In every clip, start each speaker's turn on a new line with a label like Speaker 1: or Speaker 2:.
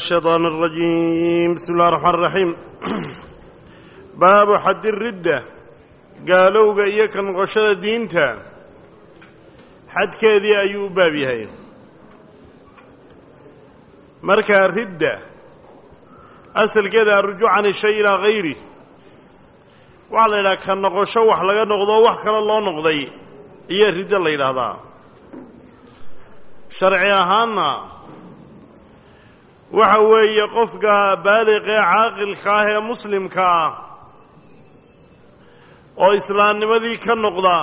Speaker 1: الشيطان الرجيم بسم الله الرحمن الرحيم باب حد الردة قالوا إياك نغشر دينتا حد كذي أيوب بابي مركا الردة أسل كذا الرجوع عن الشيء إلى غيره وعلى إلى كان نغشو وحلقا نغضو وحكرا الله نغضي إيا الردة اللي إلى هذا شرعي أهانا waxa weeye qofka baaliqee caaqilka ah ee muslimka ah oo islaamnimadii ka noqda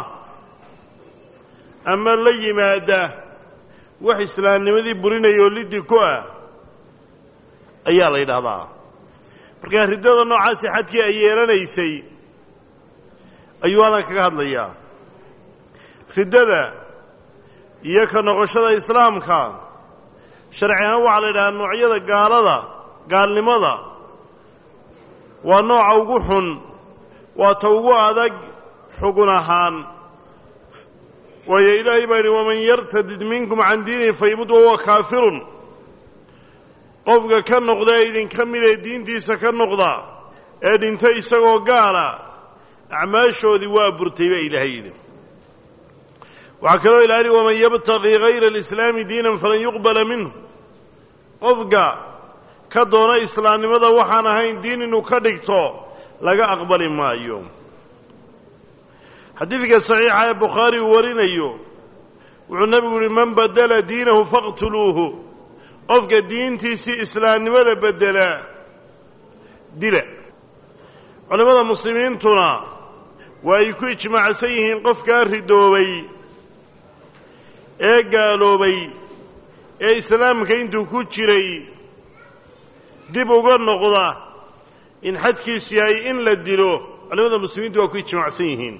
Speaker 1: ama la yimaada wax islaamnimadii burinaya oo liddi ku ah ayaa la yidhaahdaa markaa riddada noocaasi xadkii ay yeelanaysay ayuu adan kaga hadlayaa riddada iyo ka noqoshada islaamka sharci ahaan waxaa la yidhahaa noocyada gaalada gaalnimada waa nooca ugu xun waa ta ugu adag xugun ahaan waayo ilaahay baa yidhi waman yartadid minkum can diinihi faymud wahuwa kaafirun qofka ka noqda ee idinka mid ee diintiisa ka noqda ee dhinta isagoo gaala acmaashoodii waa burtay baa ilaahay yidhi waxaa kaloo ilaali waman yabtaqii hayra alislaami diinan falan yuqbala minhu qofka ka doona islaamnimada waxaan ahayn diin inuu ka dhigto laga aqbali maayo xadiidka saxiixa ee bukhaari uu warinayo wuxuu nebigu yihi man badala diinahu faqtuluuhu qofka diintiisii islaamnimada bedela dila culimmada muslimiintuna waa ay ku ijmaacsan yihiin qofkaa ridoobay ee gaaloobay ee islaamka intuu ku jiray dib uga noqda in xadkiisu yahay in la dilo culimada muslimiintu waa ku ijmaacsan yihiin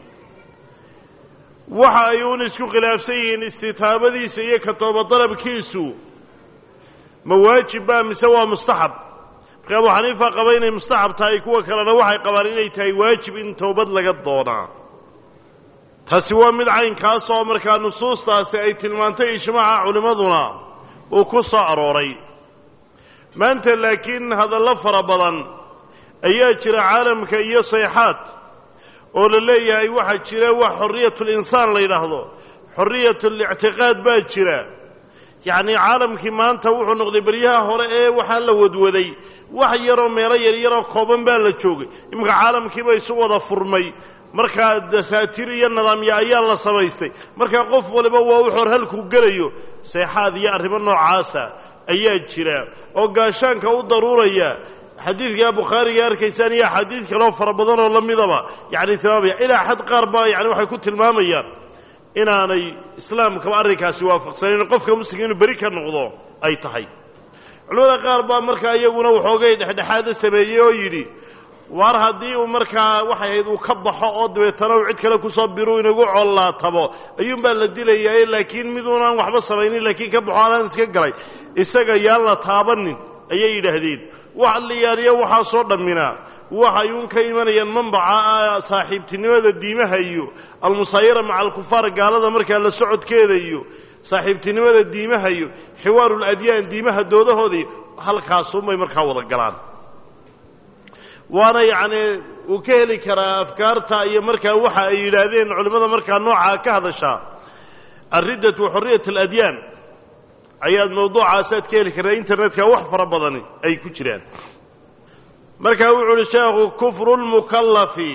Speaker 1: waxa ay uun isku khilaafsan yihiin istitaabadiisa iyo ka toobadalabkiisu ma waajib baa mise waa mustaxab marka abu xaniifa qaba inay mustaxab tahay kuwa kalena waxay qabaan inay tahay waajib in toobad laga doonaa taasi waa mid caynkaas oo markaa nusuustaasi ay tilmaantay ijmaaca culimmaduna uu ku soo arooray maanta laakiin hadallo fara badan ayaa jira caalamka iyo sayxaad oo la leeyahay waxaa jira wax xorriyatulinsaan la yidhaahdo xorriyatulictiqaad baa jira yacnii caalamkii maanta wuxuu noqday beryaha hore ee waxaa la wadwaday wax yaroo meelo yaryaroo kooban baa la joogay iminka caalamkiiba isu wada furmay markaa dasaatiir iyo nidaamya ayaa la samaystay markaa qof waliba waa u xor halkuu gelayo seexaad iyo arrimo noocaasa ayaa jira oo gaashaanka u daruuraya xadiidkaa bukhaariga arkaysaan iyo axaadiid kaloo fara badan oo la midaba yacni tilmaamaya ilaa xad qaar baa yani waxay ku tilmaamayaan inaanay islaamkaba arrinkaasi waafaqsanayn qofka muslimka inuu beri ka noqdo ay tahay culamada qaar baa markaa iyaguna waxoogay dhexdhexaada sameeyey oo yidhi waar haddii uu markaa waxay ahayd uu ka baxo oo dabeetana uu cid kale kusoo biru inagu collaatabo ayuunbaa la dilayaa laakiin miduunaan waxba samaynin laakiin ka baxo anaan iska galay isaga yaan la taabanin ayay yidhaahdeen wax liyaaliya waxaasoo dhamminaa waxay uun ka imanayaan manbaca saaxiibtinimada diimaha iyo almusaayara maca alkufaar gaalada markaa la socodkeeda iyo saaxiibtinimada diimaha iyo xiwaarul adyaan diimaha doodahooda iyo halkaasunbay markaa wada galaan waana yacnii uu ka heli karaa afkaarta iyo markaa waxa ay yidhaahdeen culimmada markaa noocaa ka hadashaa alriddatu wa xorriyat aladyaan ayaad mawduucaasaad ka heli kartaa internetka wax fara badani ay ku jiraan markaa wuxuu uhi sheekhu kufru lmukallafi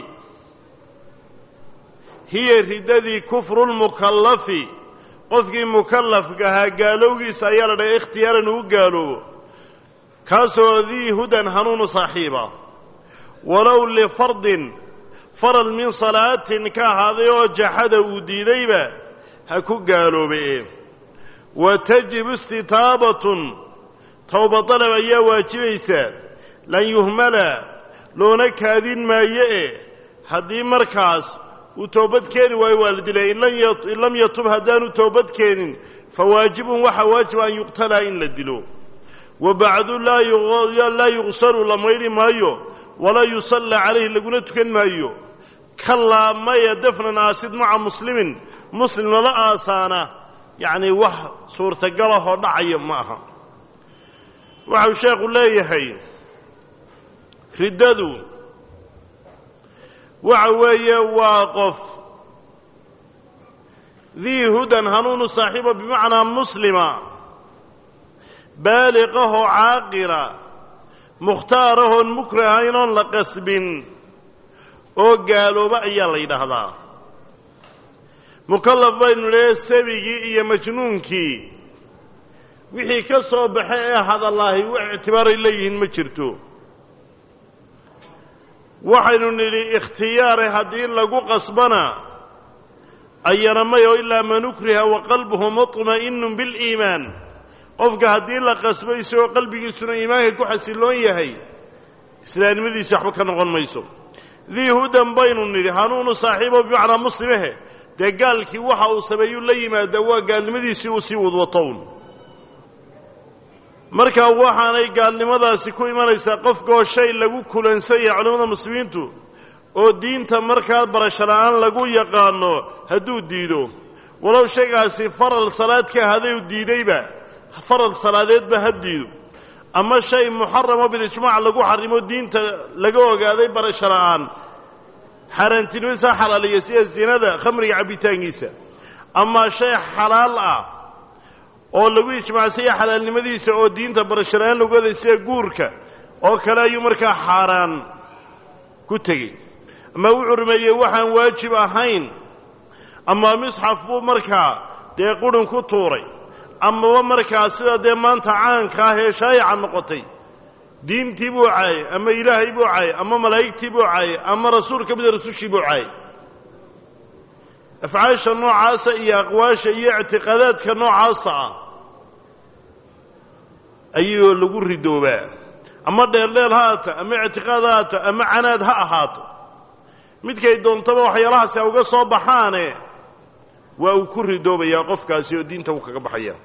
Speaker 1: hiya riddadii kufru lmukallafi qofkii mukallafka ahaa gaalowgiisa ayaa la dhahay ikhtiyaaran uu gaaloobo kaasoo dii hudan hanuunu saaxiiba walow lifardin faral min salaatin ka ahaaday oo jaxada uu diidayba ha ku gaaloobe wa tajibu istitaabatun towba dalab ayaa waajibaysaa lan yuhmala loona kaadin maayo e haddii markaas uu toobad keeni waayo waa la dilay in lam yatub haddaanu toobad keenin fa waajibun waxaa waajiba an yuqtalaa in la dilo wa bacdu laa yuqsalu la maydhi maayo walaa yusallaa calayhi laguna tukan maayo kalaa maya dafnan aasid maca muslimin muslim lala aasaana yacnii wax suurtagalahoo dhacaya ma aha waxau sheekhu leeyahay riddadu waxa weeye waa qof dii hudan hanuunu saaxiiba bimacnaa muslima baaliqahoo caaqila mukhtaarahoon mukrahayn oon la qasbin oo gaalooba ayaa la yidhaahdaa mukallaf baynu leehay sabigii iyo majnuunkii wixii ka soo baxa ee hadallaahi wax ictibaaray leeyihiin ma jirto waxaynu nidhi ikhtiyaare haddii lagu qasbana ayana mayo ilaa man ukriha wa qalbuhu muطma'inun biliimaan qofka haddii la qasbo isagoo qalbigiisuna iimaanka ku xasiloon yahay islaamnimadiisi waxba ka noqon mayso dii hudan baynu nidhi hanuunu saaxiibo bimacnaa muslimehe dee gaalkii waxa uu sameeyuu la yimaadaa waa gaalnimadiisii uu sii wadwatown marka waxaanay gaalnimadaasi ku imanaysaa qofkaoo shay lagu kulansan yahay culimmada muslimiintu oo diinta markaa barasho la'aan lagu yaqaano hadduu diido walow shaygaasi faral salaad ka haday u diidayba faral salaadeedba ha diido ama shay muxaramo bilijmaac lagu xarimo diinta laga ogaaday barasho la'aan xaaraantinimadiisa xalaaliya sida sinada khamriga cabbitaankiisa ama shay xalaal ah oo lagu ijmaacsanya xalaalnimadiisa oo diinta barasho la'aan lagu oday sida guurka oo kale ayuu markaa xaaraan ku tegey ama wuxuu rumeeyey waxaan waajib ahayn ama misxaf buu markaa dee qurhin ku tuuray amaba markaa sida dee maanta caanka ah ee shaayaca noqotay diintii buu caayay ama ilaahay buu caayay ama malaa'igtii buu caayay ama rasuul ka mida rasushii buu caayay afcaasha noocaasa iyo aqwaasha iyo ictiqaadaadka noocaasa ah ayuu lagu ridoobaa ama dheeldheel ha aata ama ictiqaad ha aata ama canaad ha ahaato midkay doontaba waxyaalahaasi a uga soo baxaane waa uu ku ridoobayaa qofkaasi oo diinta uu kaga baxaya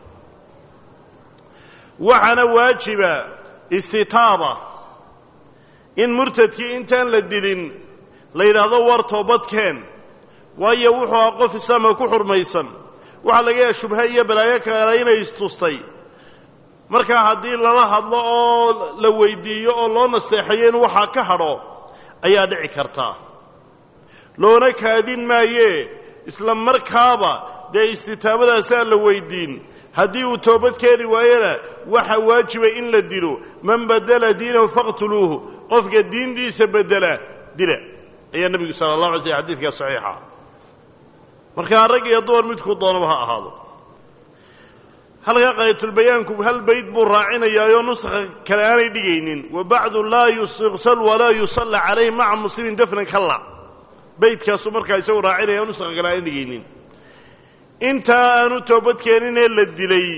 Speaker 1: waxaana waajiba istitaaba in murtadkii intaan la dilin la yidhaahdo war toobadkeen waayo wuxuu ah qof islaamka ku xurmaysan waxaa laga yaha shubhe iyo balaayo kale inay istustay markaa haddii lala hadlo oo la weydiiyo oo loo nasteexayo in waxaa ka hadho ayaa dhici kartaa loona kaadin maayee isla markaaba dee istitaabadaasaa la weydiin haddii uu toobad keeni waayona waxaa waajiba in la dilo man badela diinahu faqtuluuhu qofka diintiisa bedela dila ayaa nebigu sala allah alay slm xadidkaa saxiixa markaa rag iyo dumar midkuu doonaba ha ahaado halkaa qaayatulbayaanku hal bayd buu raacinayaayoo nuskha kale aanay dhigaynin wa bacdu laa yustiqsal walaa yusalla calayh maca muslimin dafnan kalla baydkaasuu markaa isagu raacinaya nuskha kale aanay dhigaynin intaa aanu toobadkeeninee la dilay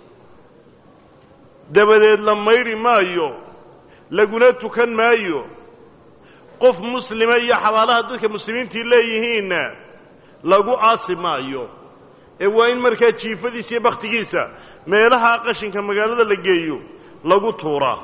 Speaker 1: dabadeed la maydhi maayo laguna tukan maayo qof muslima iyo xabaalaha dadka muslimiintii leeyihiinna lagu aasi maayo ee waa in markaa jiifadiisa iyo bakhtigiisa meelaha qashinka magaalada la geeyo lagu tuuraa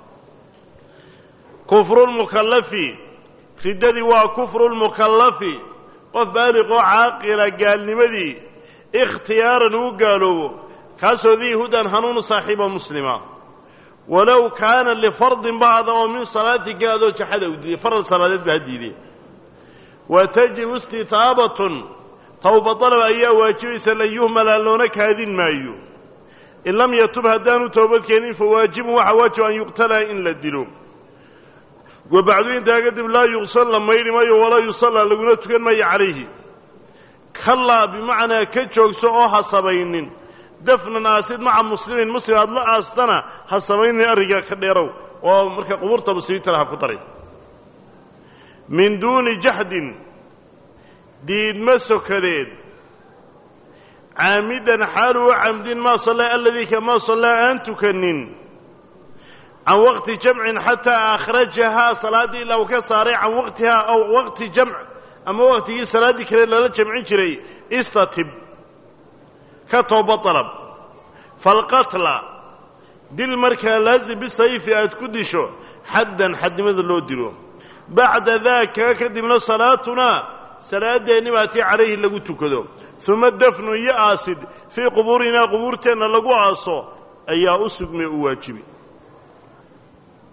Speaker 1: kufrulmukallafi riddadii waa kufrulmukallafi qof baaliqoo caaqila gaalnimadii ikhtiyaaran uu gaaloobo kaasoo dii hudan hanuunu saaxiiba muslima walow kaana lifardin bacda oo min salaati gaadoo jaxada u diiday faral salaadeed ba ha diidee wa tajibu istitaabatun towba dalab ayaa waajibaysa lan yuhmala loona kaadin maayo in lam yatub haddaanu toobadkeenin fa waajibun waxaa waajib an yuqtala in la dilo wa bacdu intaa kadib laa yuqsal la maydhi maayo walaa yusallaa laguna tukan maayo calayhi kallaa bimacnaa ka joogso oo ha sabaynin dafnan aasid maca muslimin muslim aad la aastana ha samaynin arrinkaa ka dheerow oo marka qubuurta muslimiintana ha ku daray min duuni jaxdin diidma sokadeed caamidan xaalu u camdin maa sallaa aladii kamaa sallaa aan tukanin can waqti jamcin xataa akhrajahaa salaaddii ilaa uu ka saaray can waqtihaa aw waqti jamc ama waqtigii salaaddii kale lala jamcin jiray istatib ka tooba dalab falqatla dil markaa laazim bisayfi aad ku disho xaddan xadnimada loo dilo bacda daaka kadibna salaatunaa salaadeenni baa tii calayhi lagu tukado uma dafnu iyo aasid fii qubuurinaa qubuurteenna lagu aaso ayaa u sugmay u waajibi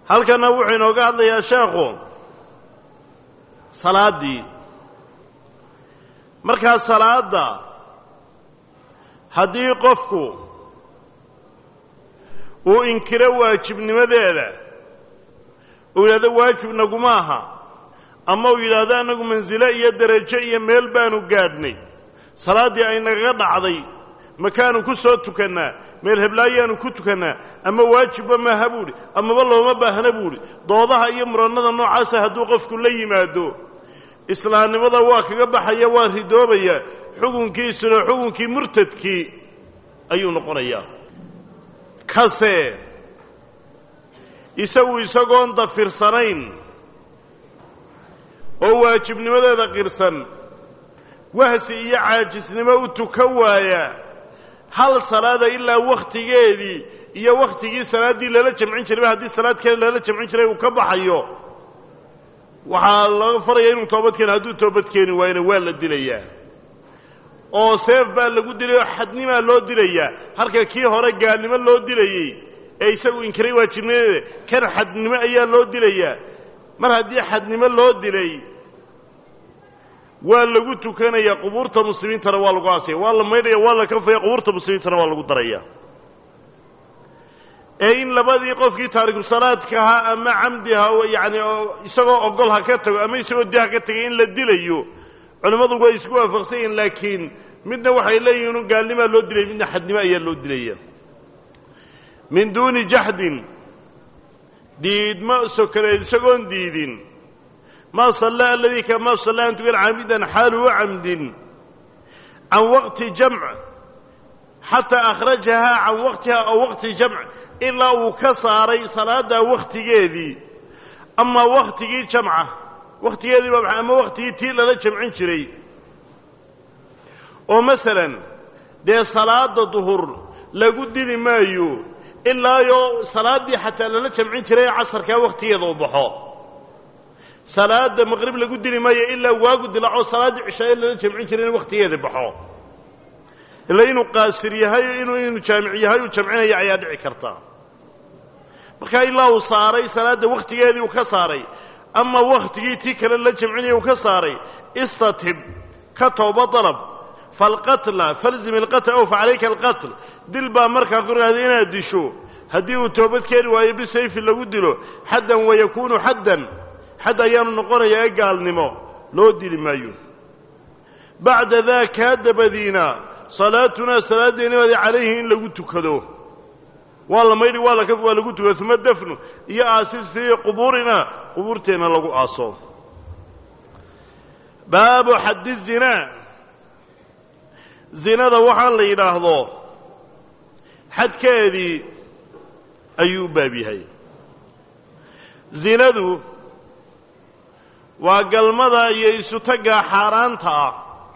Speaker 1: halkanna wuxuu inooga hadlayaa sheekhu salaaddii markaa salaadda haddii qofku uu inkiro waajibnimadeeda uu yidhahdo waajib naguma aha ama uu yidhaahdo annagu mansilo iyo derajo iyo meel baanu gaadhnay salaaddii ay nagaga dhacday makaanu ku soo tukannaa meel heblaayaanu ku tukannaa ama waajibba maaha buuhi amaba looma baahna buuhi doodaha iyo murannada noocaasa hadduu qofku la yimaado islaamnimada waa kaga baxaya waa ridoobaya xukunkiisuna xukunkii murtadkii ayuu noqonayaa kase isagu isagoon dafirsanayn oo waajibnimadeeda qirsan wahsi iyo caajisnimo u tukan waaya hal salaada ilaa wakhtigeedii iyo wakhtigii salaaddii lala jamcin jirayba haddii salaad kale lala jamcin jiray uu ka baxayo waxaa laga faraya inuu toobad keeno hadduu toobad keeni waayna waa la dilayaa oo seef baa lagu dilay oo xadnimaa loo dilayaa halka kii hore gaalnimo loo dilayey ee isagu inkiray waajibnimadeeda kan xadnimo ayaa loo dilayaa mar haddii xadnimo loo dilay waa lagu tukanaya qubuurta muslimiintana waa lagu aasaya waa la maydhaya waa la kafaya qubuurta muslimiintana waa lagu daraya ee in labadii qofkii taarikusalaadka ahaa ama camdiha yani isagoo ogol ha ka tago ama isagoo di ha ka tagay in la dilayo culimmadu way isku waafaqsan yihiin laakiin midna waxay leeyihin gaalnimaa loo dilay midna xadnimo ayaa loo dilaya min duuni jaxdin diidma sokoleed isagoon diidin maa sallaa aladii kamaa sallaa an tukan caamidan xaaluhu camdin can waqti jamc xataa akhrajahaa can waqtiha oo waqti jamc ilaa uu ka saaray salaaddaa wakhtigeedii ama wakhtigii jamca wakhtigeedii ba ama wakhtigii tii lala jamcin jiray oo masalan dee salaada duhur lagu dili maayo ilaayo salaaddii xataa lala jamcin jiray casarkaa wakhtigeeda u baxo salaada maqrib lagu dili maayo ilaa waagu dilaaco salaaddii cishaaye lala jamcin jiray in wakhtigeeda baxo ila inuu qaasir yahay inuu inuu jaamic yahay uu jamcinaya ayaa dhici karta markaa ilaa uu saaray salaadda wakhtigeedii uu ka saaray ama wakhtigii tii kale la jamcinaya uu ka saaray istatib ka tooba dalab falqatla falzim ilqatl ow facalayka alqatl dil baa markaa korkaada inaad disho haddii uu toobad keeni waayo bisayfi lagu dilo xaddan wayakuunu xaddan xadd ayaanu noqonayaa ee gaalnimo loo dili maayo bacda daa kaa dabadiina salaatunaa salaaddeenimaadi calayhi in lagu tukado waa la maydhi waa laka waa lagu tukado uma dafnu iyo aasistii qubuurina qubuurteenna lagu aaso baabu xaddi zinaa zinada waxaa la yidhaahdo xadkeedii ayuu u baab yahay zinadu waa galmada iyo isutagga xaaraanta ah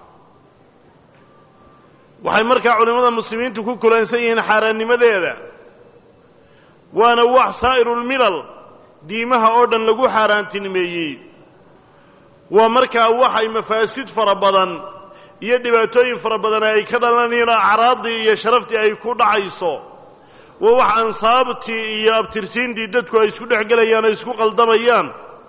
Speaker 1: waxay markaa culimmada muslimiintu ku kulansan yihiin xaaraannimadeeda waana wax saa'irulmilal diimaha oo dhan lagu xaaraantinimeeyey waa markaa waxay mafaasid fara badan iyo dhibaatooyin fara badan ay ka dhalanayeen oo acraaddii iyo sharaftii ay ku dhacayso waa wax ansaabtii iyo abtirsiintii dadku ay isku dhex gelayaan oo isku qaldamayaan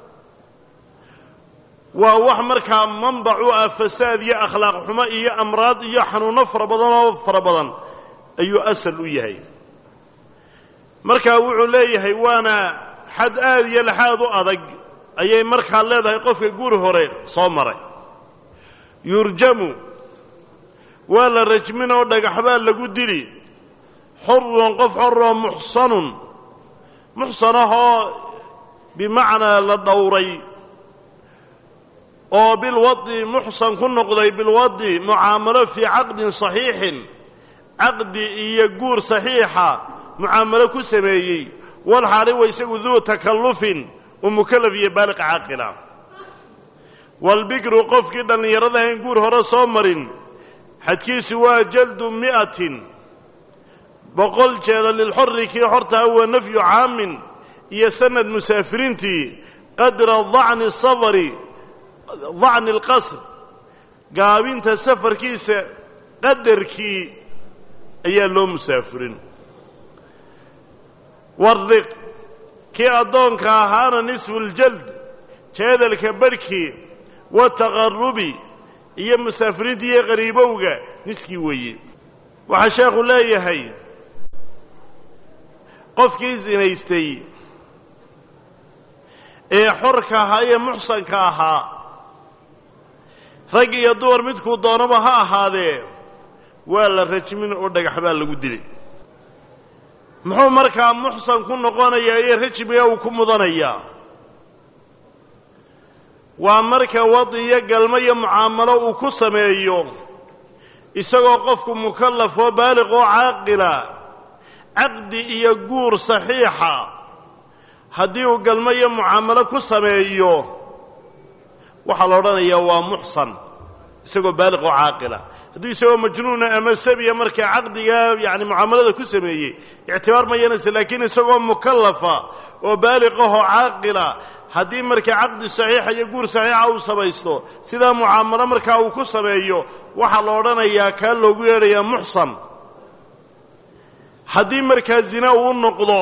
Speaker 1: waa wax markaa manbac u ah fasaad iyo akhlaaq xumo iyo amraad iyo xanuunno fara badan oo fara badan ayuu asal u yahay markaa wuxuu leeyahay waana xad aad iyo laxaad u adag ayay markaa leedahay qofka guri hore soo maray yurjamu waa la rajmin oo dhagaxbaa lagu dili xurun qof xoroo muxsanun muxsan ahoo bimacnaa la dhowray oo bilwadi muxsan ku noqday bilwadi mucaamalo fii caqdin saxiixin caqdi iyo guur saxiixa mucaamalo ku sameeyey walxaali wa isagu duu takallufin uu mukallaf iyo baaliq caaqila walbikru qofkii dhallinyaradahayn guur hore soo marin xadkiisu waa jaldu mi'atin boqol jeeda lilxorri kii xortaa wa nafyu caamin iyo sanad musaafiriintii qadra dacni safari dacni alqasr gaabinta safarkiisa qadarkii ayaa loo musaafirin wariq kii addoonka ahaana nisfuuljald jeedalka barhkii wataqarubi iyo musaafiriinta iyo qariibowga niskii weeye waxaa sheekhu leeyahay qofkii sinaystay ee xorka ahaa ee muxsanka ahaa rag iyo dumar midkuu doonaba ha ahaadee waa la rajmin oo dhagax baa lagu dilay muxuu markaa muxsan ku noqonayaa iyo rajmiga uu ku mudanayaa waa marka wadi iyo galmo iyo mucaamalo uu ku sameeyo isagoo qofku mukallaf oo baaliq oo caaqila caqdi iyo guur saxiixa haddii uu galmo iyo mucaamalo ku sameeyo waxaa la odhanayaa waa muxsan isagoo baaliq oo caaqila hadduu isagoo majnuuna ama sabiya markaa caqdigaa yani mucaamalada ku sameeyey ictibaar ma yeelanaysa laakiin isagoo mukallafa oo baaliqahoo caaqila haddii markaa caqdi saxiixa iyo guur saxiixa uu samaysto sidaa mucaamalo markaa uu ku sameeyo waxaa la odhanayaa kaa loogu yeedhayaa muxsan haddii markaa zina uu noqdo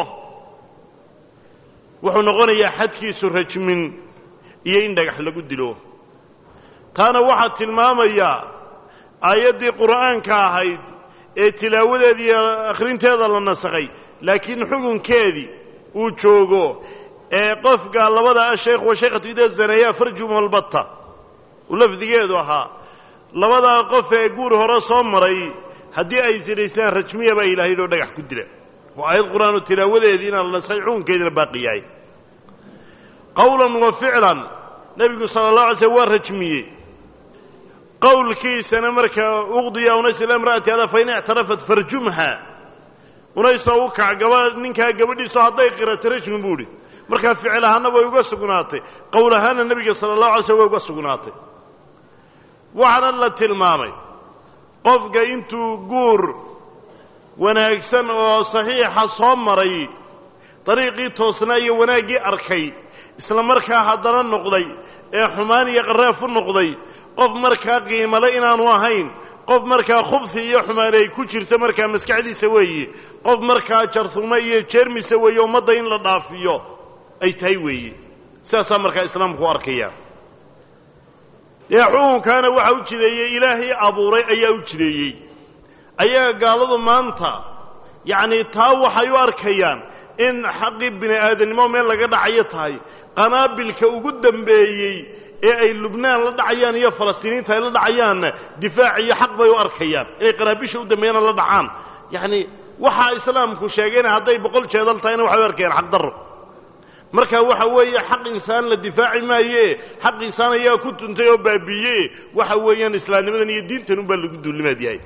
Speaker 1: wuxuu noqonayaa xadkiisu rajmin iyo in dhagax lagu dilo taana waxaa tilmaamayaa aayaddii qur'aanka ahayd ee tilaawadeeda iyo akhrinteeda la nasakhay laakiin xukunkeedii uu joogo ee qofka labada ashaykh wa shaykhatu ida zaneeyaa farjum albatta uu lafdigeedu ahaa labadaa qof ee guur hore soo maray haddii ay sinaystaan rajmiya baa ilaahay loo dhagax ku dila waa aayad qur-aanu tilaawadeedii inaan la nasakhay xukunkeediina baaqi yahay qowlan wa ficlan nebigu sala allah alay slm waa rajmiyey qowlkiisana markaa uqdiya unays ila imra'ati hada fain ictarafat farjumha unaysa u kac gaba ninkaa gabadhiiso hadday qirato rajmi buu idhi markaa ficil ahaana way uga sugnaatay qowl ahaana nebiga sala allahu alay slm way uga sugnaatay waxaana la tilmaamay qofka intuu guur wanaagsan oo saxiixa soo maray dariiqii toosnaa iyo wanaaggii arkay isla markaa haddana noqday ee xumaan iyo qaraaf u noqday qof markaa qiimale inaanu ahayn qof markaa khubsi iyo xumaan ay ku jirto markaa maskaxdiisa weeye qof markaa jarhumo iyo jeermisa weeye ummadda in la dhaafiyo ay tahay weeye sidaasaa markaa islaamku u arkaya dee xukunkaana waxa u jideeyey ilaahay abuuray ayaa u jideeyey ayaga gaaladu maanta yacnii taa waxay u arkayaan in xaqii bini aadamnimo meel laga dhacayo tahay qanaabilka ugu dambeeyey ee ay lubnaan la dhacayaan iyo falastiiniinta ay la dhacayaanna difaac iyo xaq bay u arkayaan inay qanaabisha u dambeeyana la dhacaan yacni waxaa islaamku sheegayna hadday boqol jeedal tahayna waxay u arkayaan xaq darro marka waxa weeye xaq insaan la difaaci maaye xaq insaan ayaa ku tuntay oo baabiiye waxa weeyaan islaamnimadan iyo diintan unbaa lagu duulimaad yahay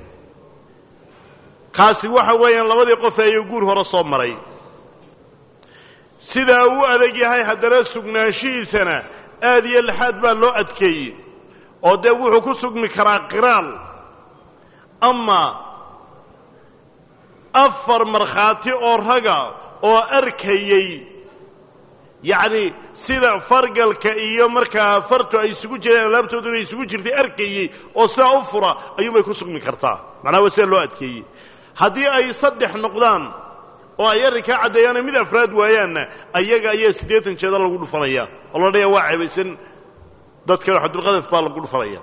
Speaker 1: kaasi waxa weeyaan labadii qof ayuu guur hore soo maray sidaa uu adag yahay haddana sugnaanshihiisana aad iyo lixaad baa loo adkeeyey oo dee wuxuu ku sugmi karaa qiraal ama afar markhaati oo raga oo arkayey yacni sida fargalka iyo markaa fartu ay isugu jireen alaabtooduna isugu jirtay arkayey oo sidaa u fura ayuunbay ku sugmi kartaa macnaha waa sida loo adkeeyey haddii ay saddex noqdaan oo ay arrinkaa caddeeyaana mid afraad waayaanna ayaga ayaa siddeetan jeeda lagu dhufanaya oo la dhaya waa ceebaysan dadka xadulqadaf baa lagu dhufanaya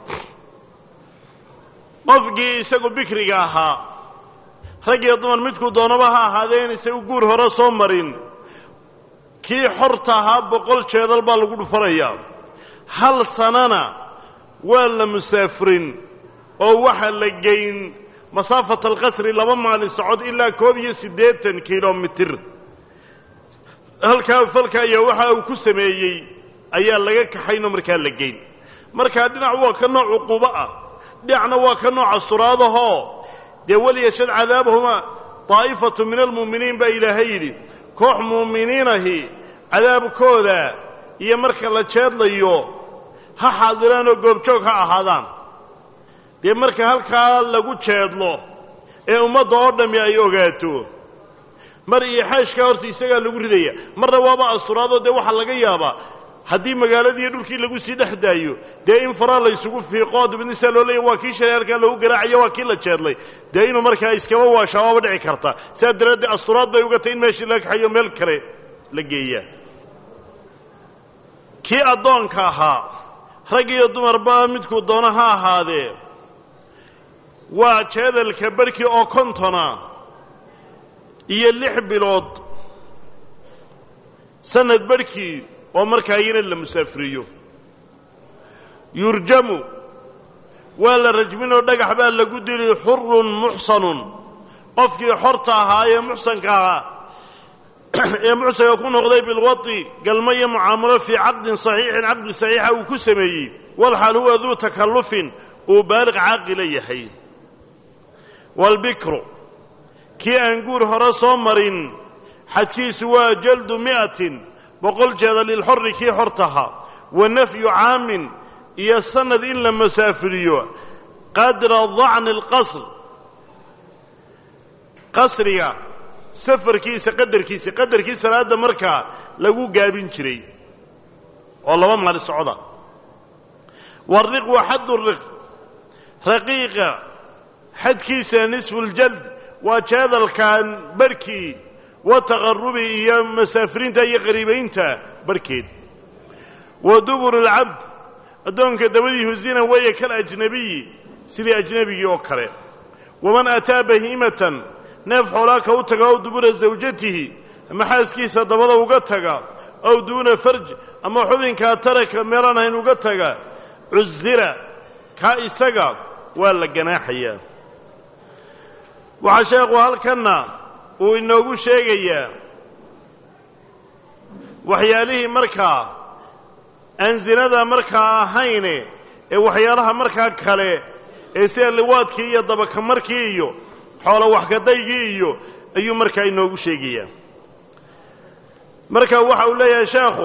Speaker 1: qofkii isagu bikriga ahaa rag iyo dumar midkuu doonaba ha ahaadee in isagu guur hore soo marin kii xorta ahaa boqol jeedal baa lagu dhufanayaa hal sanana waa la musaafirin oo waxa la geyn masaafata alqasri laba maalin socod ilaa koob iyo siddeetan kilomitir halkaa falka ayaa waxa uu ku sameeyey ayaa laga kaxaynoo markaa la geyn markaa dhinac waa ka nooc cuquubo ah dhinacna waa ka nooc asturaadahoo dee waliyashad cadaabahuma daa'ifatu min almu'miniin baa ilaahay yidhi koox mu'miniinahi cadaabkooda iyo marka la jeedlayo ha xaadiraan oo goobjoog ha ahaadaan dee marka halkaa lagu jeedlo ee ummadda oo dhammi ay ogaato mar iyo xeeshkaa horta isagaa lagu ridaya marna waaba asturaadoo dee waxaa laga yaabaa haddii magaaladii dhulkii lagu sii dhex daayo dee in faraa la ysugu fiiqo dabadna saa loo leeya waa kii shalay halkaa lagu garaacayo waa kii la jeedlay dee inuu markaa iskaba waashaa waaba dhici karta sidaa daraaddeed asturaad bay uga tay in meeshii laga kaxayo meel kale la geeyaa kii addoonka ahaa rag iyo dumarba midkuu doono ha ahaadee waa jeedalka barhkii oo kontona iyo lix bilood sanad barhkii oo markaa iyana la musaafiriyo yurjamu waa la rajminoo dhagax baa lagu dili xurun muxsanun qofkii xorta ahaa ee muxsanka ahaa ee muxsanka ku noqday bilwadi galmo iyo mucaamalo fii caqdin saxiixin caqdi saxiixa uu ku sameeyey walxaal huwa duu takallufin uu baaliq caaqila yahay waalbikru kii aan guur hore soo marin xadkiisu waa jaldu mi'atin boqol jeeda lilxorri kii xortaha wa nafyu caamin iyo sanad in la masaafiriyo qadra dacni alqasr qasriga safarkiisa qadarkiisa qadarkii salaadda markaa lagu gaabin jiray oo laba maali socda wariq wa xaddu riq raqiiqa xadkiisa nisfu ljald waa jeedalkan barhkii wa taqarubi iyo masaafiriinta iyo qariibaynta barhkeed wa dubur alcabd addoonka dabadiihu zina weeye kal ajnabiyi sidii ajnebigii oo kale waman ataa bahiimatan neef xoolaa ka u taga ow dubura zawjatihi ama xaaskiisa dabada uga taga ow duuna farj ama xubinkaa taraka meelaan ahayn uga taga cusira kaa isaga waa la ganaaxayaa waxaa sheekhu halkanna uu inoogu sheegayaa waxyaalihii markaa aan zinada markaa ahayne ee waxyaalaha markaa kale ee sida liwaadkii iyo dabakamarkii iyo xoolo waxkadaygii iyo ayuu markaa inoogu sheegayaa marka waxa uu leeyahay sheekhu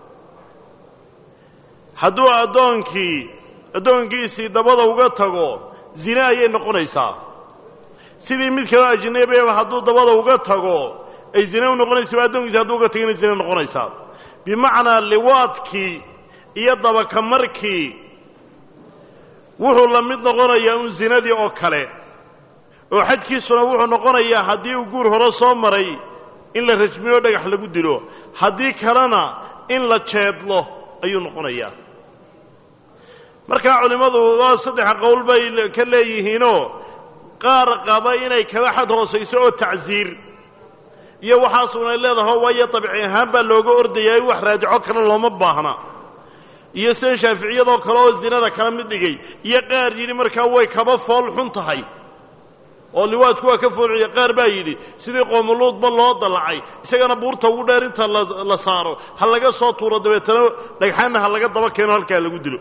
Speaker 1: hadduu addoonkii addoonkiisii dabada uga tago zine ayay noqonaysaa sidii mid kaloo ajnabiaba hadduu dabada uga tago ay zine u noqonaysa addoonkiisi hadduu uga tagana zine noqonaysaa bimacnaa liwaadkii iyo dabakamarkii wuxuu la mid noqonayaa un zinadii oo kale oo xadkiisuna wuxuu noqonayaa haddii uu guur hore soo maray in la rajmiyo dhagax lagu dilo haddii kalena in la jeedlo ayuu noqonayaa markaa culimmadu waa saddex qowl bay ka leeyihiinoo qaar qaba inay kaba xad hoosayso oo tacsiir iyo waxaasuna leedaho waayo dabci ahaan baa looga ordayaa in wax raajico kale looma baahna iyo sida shaaficiyadoo kale oo zinada kala mid dhigay iyo qaar yidhi markaa way kaba fool xun tahay oo liwaadku waa ka foolciya qaar baa yidhi sidii qoomuluudba loo dallacay isagana buurta ugu dheer inta la saaro ha laga soo tuuro dabeetana dhagxaanna ha laga daba keeno halkaa lagu dilo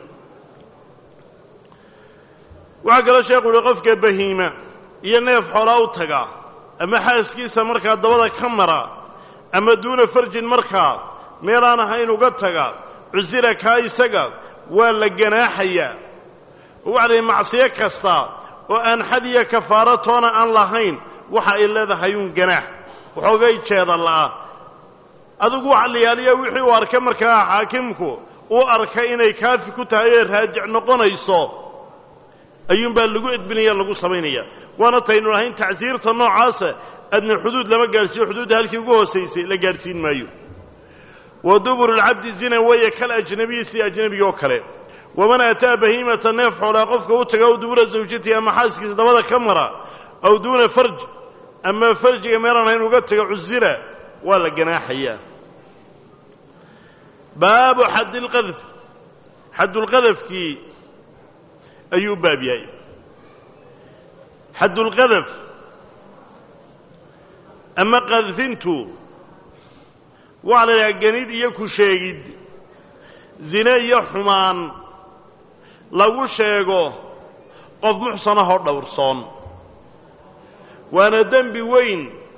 Speaker 1: waxaa kaloo sheekhu yihi qofka bahiima iyo neef xoolaa u taga ama xaaskiisa markaa dabada ka mara ama duuna farjin markaa meelaan ahayn uga taga cusira kaa isaga waa la ganaaxayaa oo waxa la yidhi macsiyo kasta oo aan xad iyo kafaaro toona aan lahayn waxa ay leedahay uun ganaax waxoogay jeeda la'a adigu waxa la yaaliya wixii uu arka markaa xaakimku uu arka inay kaafi ku tahay ee raajic noqonayso ayuunbaa lagu edbinaya lagu samaynaya waana taynu lahayn tacsiirta noocaasa adna xuduud lama gaadhsiiyo xuduudda halkii ugu hoosaysay la gaadhsiin maayo wa dubur alcabdi zina weeye kal ajnabiyi sida ajnebiga oo kale waman ataa bahiimata neef xoolaa qofka u taga aw dubura zawjatihi ama xaaskiisa dabada ka mara aw duuna farj ama farjiga meelaan hayn uga taga cusira waa la ganaaxayaa baabu xaddilqadf xaddulqadafkii ayuu baab yahay xaddulqadaf ama qadfintu waxaa la yidhaha genid iyo ku sheegid zine iyo xumaan lagu sheego qof muxsanahoo dhowrsoon waana dembi weyn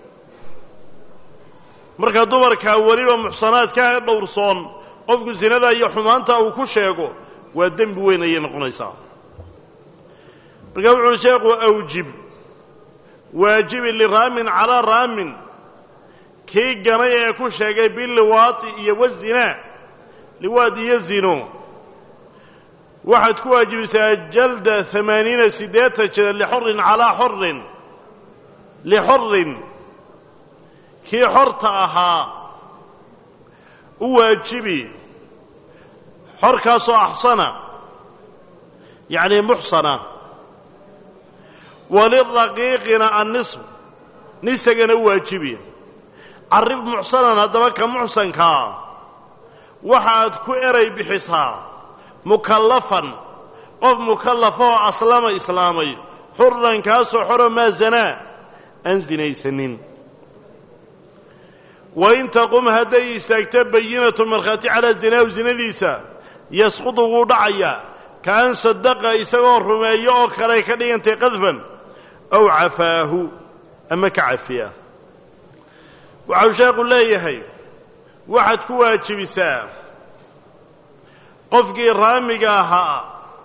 Speaker 1: marka dumarkaa weliba muxsanaadkaa dhowrsoon qofku sinada iyo xumaanta uu ku sheego waa dembi weyn ayay noqonaysaa markaa wuxuuhi sheekhu awjib waajibi liraamin calaa raamin kii ganay ee ku sheegay biliwaati iyo wazinaa liwaad iyo zino waxaad ku waajibisaa jalda amaaniina siddeetan jeda lixorin calaa xorin lixorin kii xorta ahaa u waajibi xorkaasoo axsana yacni muxsana waliraqiiqina annisb nisagana u waajibi carrib muxsanan haddaba ka muxsankaa waxaad ku eray bixisaa mukallafan qof mukallafa oo aslama islaamay xurran kaasoo xoro maa zanaa aan sinaysanin wain taqum hadday istaagto bayinatu markhaati calaa zinaahu zinadiisa yasqudu wuu dhacayaa ka an sadaqa isagoo rumeeyo oo kale ka dhigantay qadfan aw cafaahu ama ka cafiya waxau sheekhu leeyahay waxaad ku waajibisaa qofkii raamiga ahaa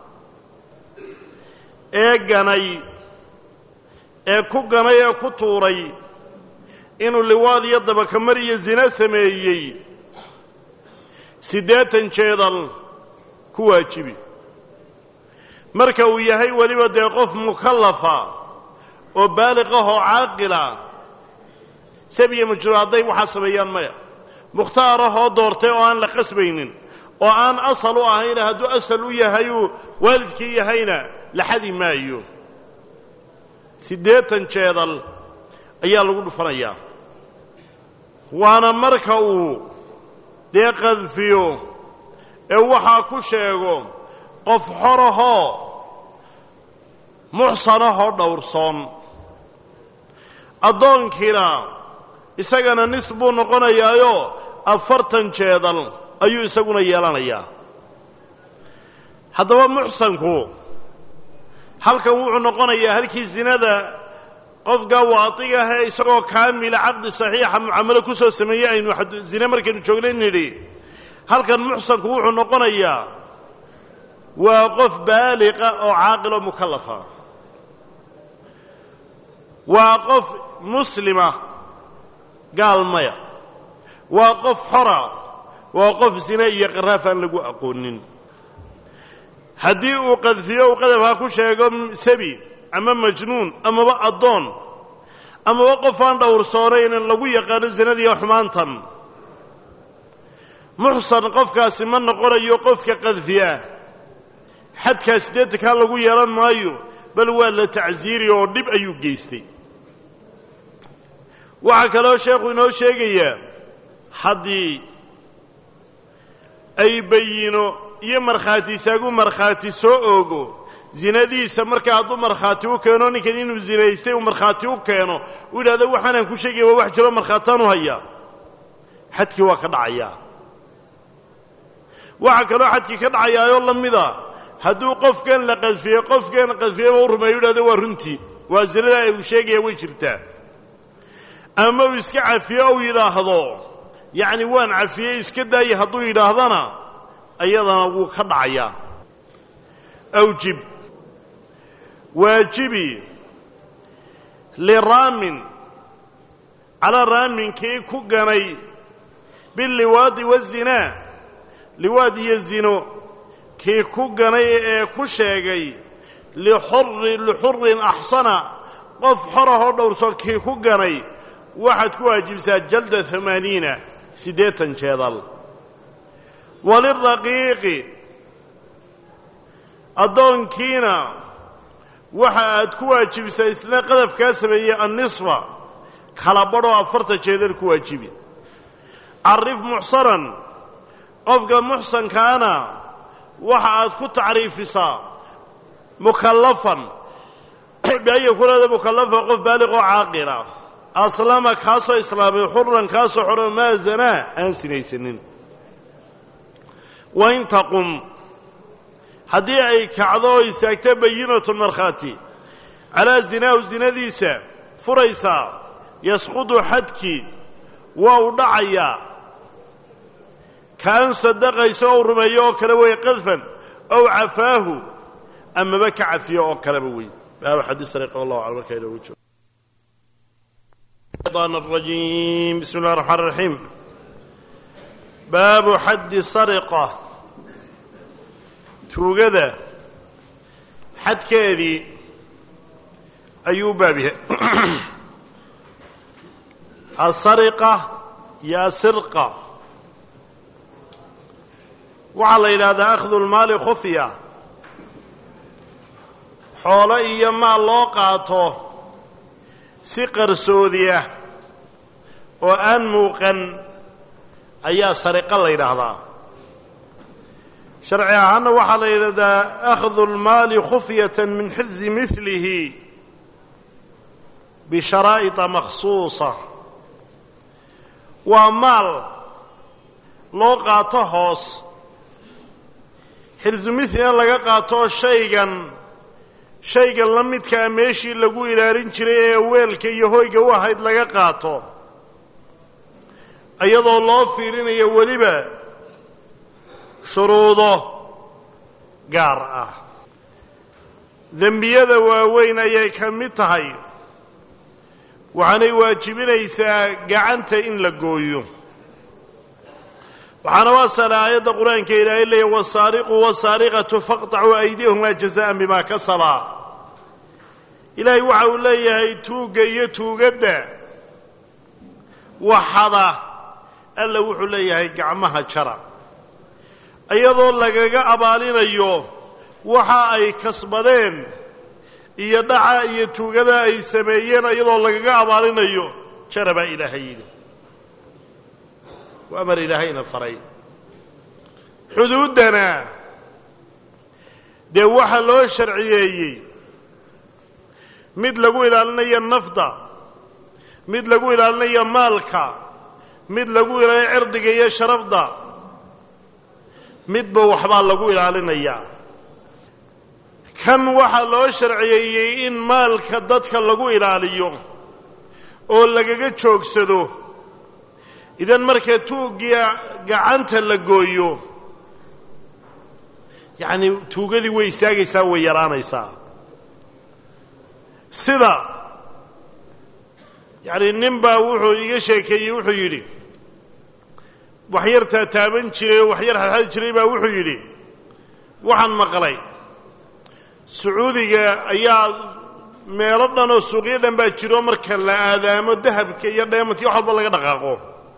Speaker 1: ee ganay ee ku ganay ee ku tuuray inuu liwaad iyo dabakamar iyo zina sameeyey siddeetan jeedal ku waajibi marka uu yahay weliba dee qof mukallafa oo baaliq ah oo caaqila sabiya majruur hadday waxaa sameeyaan maya mukhtaar ahoo doortay oo aan la qasbaynin oo aan asal u ahayna hadduu asal u yahayuu waalidkii yahayna la xadi maayo siddeetan jeedal ayaa lagu dhufanayaa waana marka uu dee qadfiyo ee waxaa ku sheego qof xorahoo muxsanahoo dhowrsoon addoonkiina isagana nis buu noqonayaayo afartan jeedal ayuu isaguna yeelanayaa haddaba muxsanku halkan wuxuu noqonayaa halkii zinada qofka waadiga ahee isagoo kaamila caqdi saxiixa mucaamalo ku soo sameeyey aynu zine markaynu joognay nidhi halkan muxsanku wuxuu noqonayaa waa qof baaliqa oo caaqil oo mukallafa waa qof muslima gaal maya waa qof xora waa qof zine iyo qaraaf aan lagu aqoonin haddii uu qadfiyo uu qadafha ku sheego sabi ama majnuun amaba addoon amaba qof aan dhowrsoonayn lagu yaqaano zinadiiyo xumaantan muxsan qofkaasi ma noqonayo qofka qadfiya xadkaa siddeetankaa lagu yeelan maayo bal waa la tacsiiri oo dhib ayuu geystay waxaa kaloo sheekhu inoo sheegayaa haddii ay bayino iyo markhaati isaagu markhaati soo oogo zinadiisa markaa hadduu markhaati u keeno ninkan inuu zinaystay uu markhaati u keeno uu yidhahdo waxaanaan ku sheegaya waa wax jiro markhaataan u hayaa xadkii waa ka dhacayaa waxaa kaloo xadkii ka dhacayaayoo la mida hadduu qofkan la qadfiyey qofkan qadfiyeyba u rumeeyo yidhahdo waa runtii waa zinadaa uu sheegaya way jirtaa ama uu iska cafiyo ou yidhaahdo yacni waan cafiyey iska daayay hadduu yidhaahdana ayadana wuu ka dhacayaa awjib waajibi liraamin calaa raaminkii ku ganay biliwaadi wazinaa liwaad iyo zino kii ku ganay ee ku sheegay lixuri lixurin axsana qof xorahoo dhowrso kii ku ganay waxaad ku waajibsaa jalda amaaniina siddeetan jeedal waliraqiiqi addoonkiina waxa aad ku waajibisaa isna qadafkaa sameeyey annisfa kala badhoo afartan jeedal ku waajibi carif muxsanan qofka muxsankaana waxa aad ku tacriifisaa mukallafan bian yakuunada mukallafa qof baaliq oo caaqila aslama kaasoo islaamay xuran kaasoo xoro maa zanaa aan sinaysanin wain taqum haddii ay kacdo oo istaagto bayinatu markhaati calaa zinaahu zinadiisa furaysaa yasqudu xadkii waa u dhacayaa kaan sadaqayso ou rumeeyo oo kale wey qadfan ow cafaahu amaba ka cafiyo oo kaleba wey baabu xadiis ariiq wallahu aclam markaa inoogu joogo الشيطان الرجيم بسم الله الرحمن الرحيم باب حد سرقة توجد حد كذي أيوب بابها السرقة يا سرقة waxaa la yidhaahdaa akhdu lmaali khufya xoolo iyo maal loo qaato si qarsoodi ah oo aan muuqan ayaa sariqa la yidhaahdaa sharci ahaanna waxaa la yidhahdaa akhdu lmaali khufyata min xifdi milihi bisharaa'ita makhsuusa waa maal loo qaato hoos xirsumithlina laga qaato shaygan shaygan la midkaa meeshii lagu ilaalin jiray ee weelka iyo hoyga u ahayd laga qaato iyadoo loo fiirinayo weliba shuruudo gaar ah dembiyada waaweyn ayay ka mid tahay waxaanay waajibinaysaa gacanta in la gooyo waxaana waasala aayadda qur-aanka ilaahay leeya wasaariqu wasaariqatu faqطacuu aydiyahumaa jazaan bimaa kasabaa ilaahay waxa uu leeyahay tuugga iyo tuugadda waxada alla wuxuu leeyahay gacmaha jara iyadoo lagaga abaalinayo waxa ay kasbadeen iyo dhaca iyo tuugada ay sameeyeen iyadoo lagaga abaalinayo jara baa ilaahay yidhi waa amar ilaahayna faray xuduuddana dee waxaa loo sharciyeeyey mid lagu ilaalinayo nafda mid lagu ilaalinayo maalka mid lagu ilaalinayo cirdiga iyo sharafda midba waxbaa lagu ilaalinayaa kan waxaa loo sharciyeeyey in maalka dadka lagu ilaaliyo oo lagaga joogsado idan marka tuuggiya gacanta la gooyo yacni tuugadii way istaagaysaa way yaraanaysaa sida yacni nin baa wuxuu iga sheekeeyey wuxuu yidhi waxyar taataaban jiray oo waxyar xadxadi jiray baa wuxuu yidhi waxaan maqlay sacuudiga ayaa meelo dhan oo suuqyo dhan baa jiro marka la aadaamo dahabka iyo dheemanka iyo wax walba laga dhaqaaqo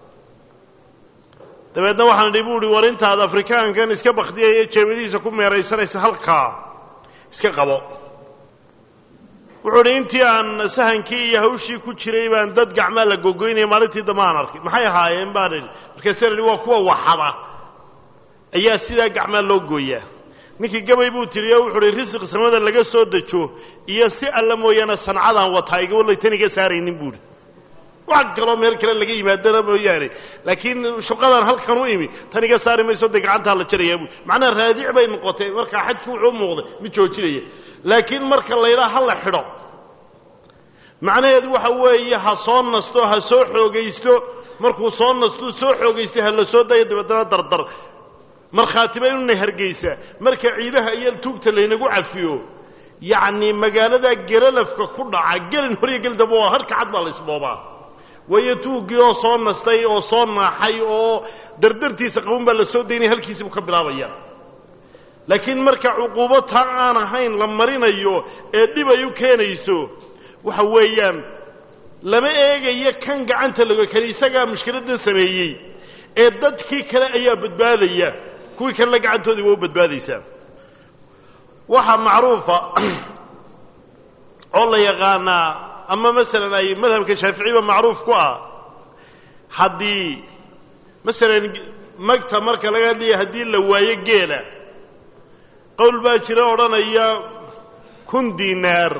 Speaker 1: dabeedna waxaan idhi bu uhi war intaad afrikaankan iska bakdiyaya jeebadihiisa ku meeraysanaysa halkaa iska qabo wuxuu idhi intii aan sahankii iyo hawshii ku jiray baan dad gacmaa la gogoynaya maalintii dambe aan arkay maxay ahaayeen baan idhi markaasa idhi waa kuwa waxada ayaa sidaa gacmaa loo gooyaa ninkii gabay buu tiriyo wuxuu uhi risiq samada laga soo dejo iyo si alla mooyaane sancadaan wataa iga wallay tan iga saaraynin buuhi wax kaloo meel kale laga yimaadana mooyaane laakiin shuqadaan halkan u imi tan iga saari mayso dee gacantaa la jarayaa buui macnaha raadic bay noqotay markaa xajki wuxuu u muuqday mid joojinaya laakiin marka laydhaa ha la xidho macnaheedu waxa weeye ha soo nasto ha soo xoogaysto markuu soo nastuu soo xoogaystay ha la soo dayo dabeetana dardar markhaatiba inuna hargaysaa marka ciidaha iyo tuugta laynagu cafiyo yacni magaalada gelalafka ku dhaca gelin hor iyo gelin damba waa harka cad baa la isboobaa waayo tuuggii oo soo nastay oo soo naaxay oo dardartiisa qaban baa la soo daynaya halkiisibuu ka bilaabaya laakiin marka cuquubo taa aan ahayn la marinayo ee dhib ay u keenayso waxa weeyaan lama eegayo kan gacanta lago kale isagaa mushkiladdan sameeyey ee dadkii kale ayaa badbaadaya kuwii kalena gacantoodii waa u badbaadaysaa waxaa macruufa oo la yaqaanaa ama masalan ay madhabka shaaficiba macruuf ku ah haddii masalan magta marka laga hadlaya haddii la waayo geela qowl baa jira odhanaya kun diinaar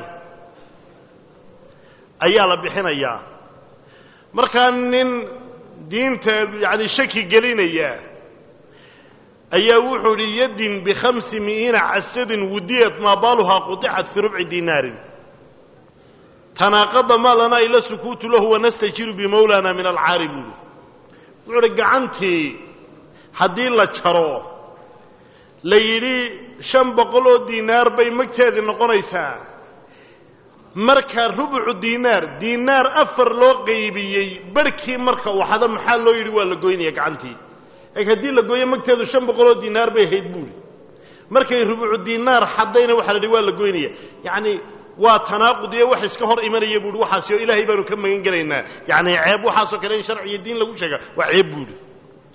Speaker 1: ayaa la bixinayaa markaa nin diinta yacani shaki gelinaya ayaa wuxuu idhi yadin bikhamsi mi'iina casadin wudiyat maa baaluhaa quطicat fii rubci diinaarin tanaaqada maa lanaa ila sukuutu lahu wanastajiru bimawlana min alcaari buuhi wuxuu uhi gacantii haddii la jaro la yidhi shan boqol oo diinaar bay magteedii noqonaysaa marka rubucu diinaar diinaar afar loo qaybiyey barhkii marka uu xado maxaa loo yidhi waa la goynaya gacantii laakiin haddii la gooyo magteedu shan boqol oo diinaar bay ahayd buuhi markay rubucu diinaar xaddayna waxaa la yidhi waa la goynaya yacni waa tanaaqud iyo wax iska hor imanaya buuhi waxaasi oo ilaahay baanu ka magan gelaynaa yacni ceeb waxaasoo kale in sharci iyo diin lagu sheega waa ceeb buuhi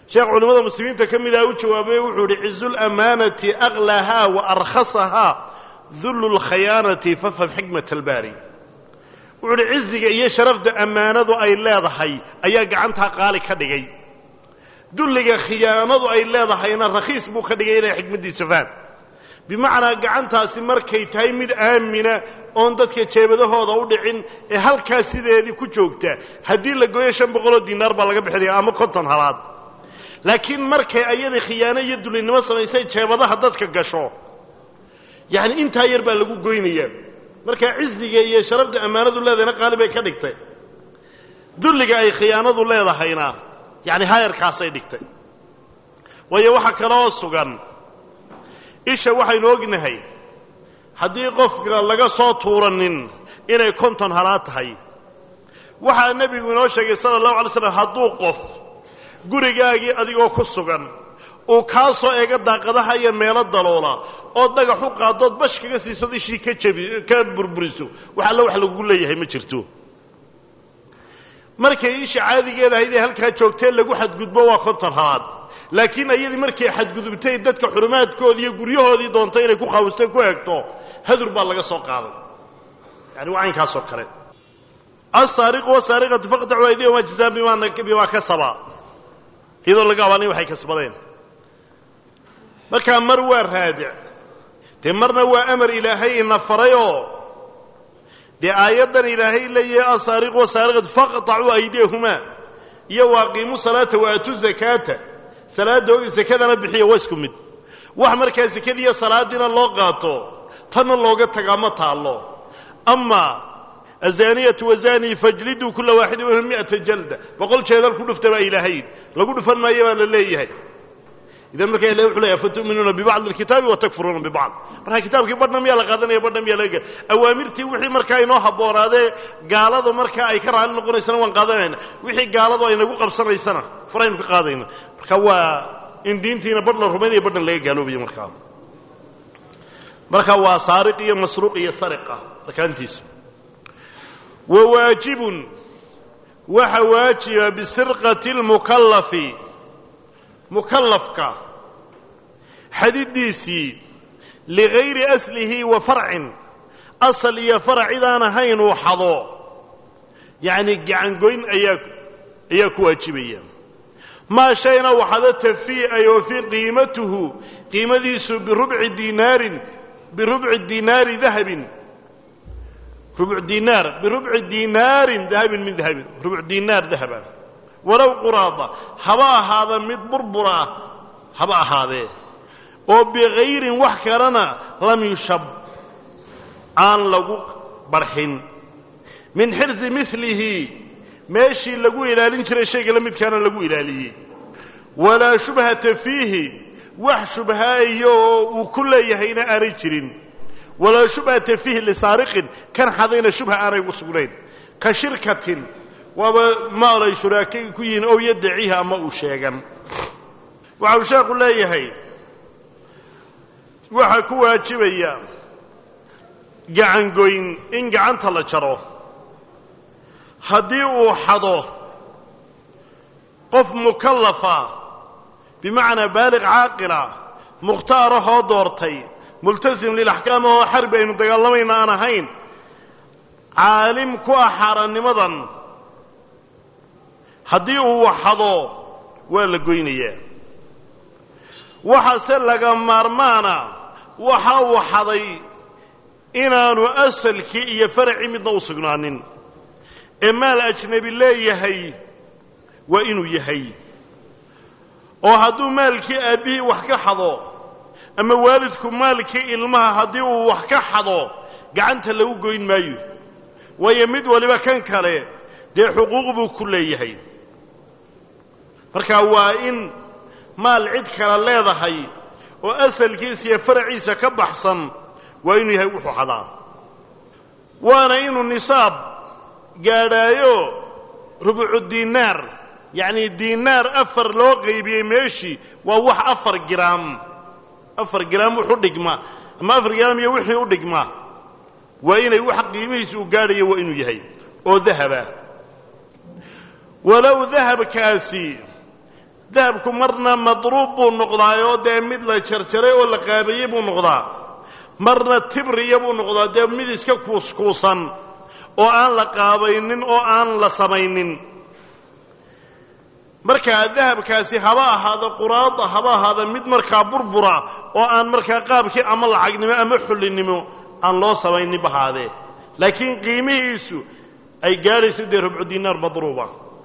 Speaker 1: sheekh culimmada muslimiinta ka mid ah u jawaabay wuxuu idhi cizu lamaanati aklahaa wa arkhasahaa dullu lkhayaanati fafham xikmat albaari wuxuu idhi ciziga iyo sharafda ammaanadu ay leedahay ayaa gacantaa qaali ka dhigay dulliga khiyaanadu ay leedahayna rakhiis buu ka dhigay inay xikmaddiisa faham bimacnaa gacantaasi markay tahay mid aamina oon dadka jeebadahooda u dhicin ee halkaa sideedii ku joogta haddii la gooyo shan boqoloo diinaar baa laga bixinaya ama konton halaad laakiin markay ayadii khiyaano iyo dulinimo samaysay jeebadaha dadka gasho yacni intaa yar baa lagu goynayaa markaa ciziga iyo sharafda ammaanadu leedahayna qaali bay ka dhigtay dulliga ay khiyaanadu leedahayna yacni hayarkaasay dhigtay waayo waxaa kaloo sugan isha waxaynu ognahay haddii qofka laga soo tuuranin inay konton halaad tahay waxaa nebigu inoo sheegay sala allahu alay slam hadduu qof gurigaagii adigoo ku sugan uu kaa soo eego daaqadaha iyo meelo daloola oo dhagax u qaadood bash kaga siisad ishii ka jabi ka burburiso wax alla wax lagugu leeyahay ma jirto markay isha caadigeeda ahayd ee halkaa joogtee lagu xadgudbo waa konton halaad laakiin ayadii markay xadgudubtay dadka xurumaadkoodii iyo guryahoodii doontay inay ku qaawistay ku eegto hadur baa laga soo qaaday yani waa caynkaasoo kale asaariqu wasaariqatu faqtacu aydiyahuma jazaan bimaa kasaba iyadoo laga abaanay waxay kasbadeen markaa mar waa raadic dee marna waa amar ilaahay ina farayoo dee aayaddan ilaahay leeyahay asaariqu wasaariqatu faqtacuu aydiyahumaa iyo waaqiimu salaata waaatu zakaata salaadda sakadana bixiya waa isku mid wax markaa sakadiiyo salaadiina loo qaato tanna looga tagaa ma taallo ama azaniyatu wazani fajliduu kula waaxidin minhum mi'ata jalda boqol jeedal ku dhufta baa ilaahayn lagu dhufan maayo baa la leeyahay idan markaa ilahi wuxuu leeyahay fatu'minuuna bibacdi alkitaabi wa takfuruuna bibacd markaa kitaabkii badhna miyaa la qaadanaya badhna miyaa laga awaamirtii wixii markaa inoo habboonaadee gaaladu markaa ay ka raali noqonaysana waan qaadanayna wixii gaaladu ay nagu qabsanaysana faraynu ka qaadayna marka waa in diintiina badh la rumaynaya badhan laga gaaloobayo markaa marka waa saariq iyo masruuq iyo sariqa arkaantiisa wa waajibun waxa waajiba bisirqati اlmukallafi mukallafka xadidiisii ligayri aslihi wa farcin asal iyo farac cidaan ahayn uu xado yacni gacangoyn ayaa ayaa ku waajibaya maa shayna waxado tafii ay oo fii qiimatuhu qiimadiisu birubci dinaarin birubci dinaari dahabin rubuc dinaar birubci dinaarin dahabin min dahabin rubuc dinaar dahaba walow quraada haba ahaada mid burbura ah haba ahaadee oo bikayrin wax kalena lam yushab aan lagu barxin min xirsi milihi meeshii lagu ilaalin jiray shayga la midkaana lagu ilaaliyey walaa shubhata fiihi wax shubhaayo oo uu ku leeyahayna aanay jirin walaa shubhata fiihi lisaariqin kan xadayna shubha aanay ugu sugnayn ka shirkatin waaba maalay shuraakay ku yihiin ow yadaciiha ama uu sheegan waxa uu sheekhu leeyahay waxaa ku waajibaya gacangoyn in gacanta la jaro haddii uu xado qof mukallafa bimacnaa baaliq caaqila mukhtaarahoo doortay multasim lilaxkaam oo xarbi aynu dagaalamayna aan ahayn caalim ku ah xaaraannimadan haddii uu waxado waa la goynayaa waxaase laga maarmaana waxa uu xaday inaanu asalkii iyo faracii midna u sugnaanin ee maal ajnebi leeyahay waa inuu yahay oo hadduu maalkii aabbihii wax ka xado ama waalidku maalkii ilmaha haddii uu wax ka xado gacanta lagu goyn maayo waayo mid waliba kan kale dee xuquuq buu ku leeyahay marka waa in maal cid kale leedahay oo asalkiisa iyo faraciisa ka baxsan waa inuu yahay wuxuu xadaa waana inuu nisaab gaadhaayo rubucu diinaar yacnii diinaar afar loo qaybiyey meeshii waa wax afar giraam afar giraam wuxu dhigma ama afar giraam iyo wixii u dhigma waa inay wax qiimihiisa uu gaadhayo waa inuu yahay oo dahaba walow dahabkaasi dahabku marna madruub buu noqdaayoo dee mid la jarjaray oo la qaabeeyey buu noqdaa marna tibriya buu noqdaa dee mid iska kuuskuusan oo aan la qaabaynin oo aan la samaynin markaa dahabkaasi haba ahaado quraada haba ahaada mid markaa burbura oo aan markaa qaabkii ama lacagnimo ama xullinimo aan loo samaynin bahaadee laakiin qiimihiisu ay gaadhayso dee rubcu dinaar madruuba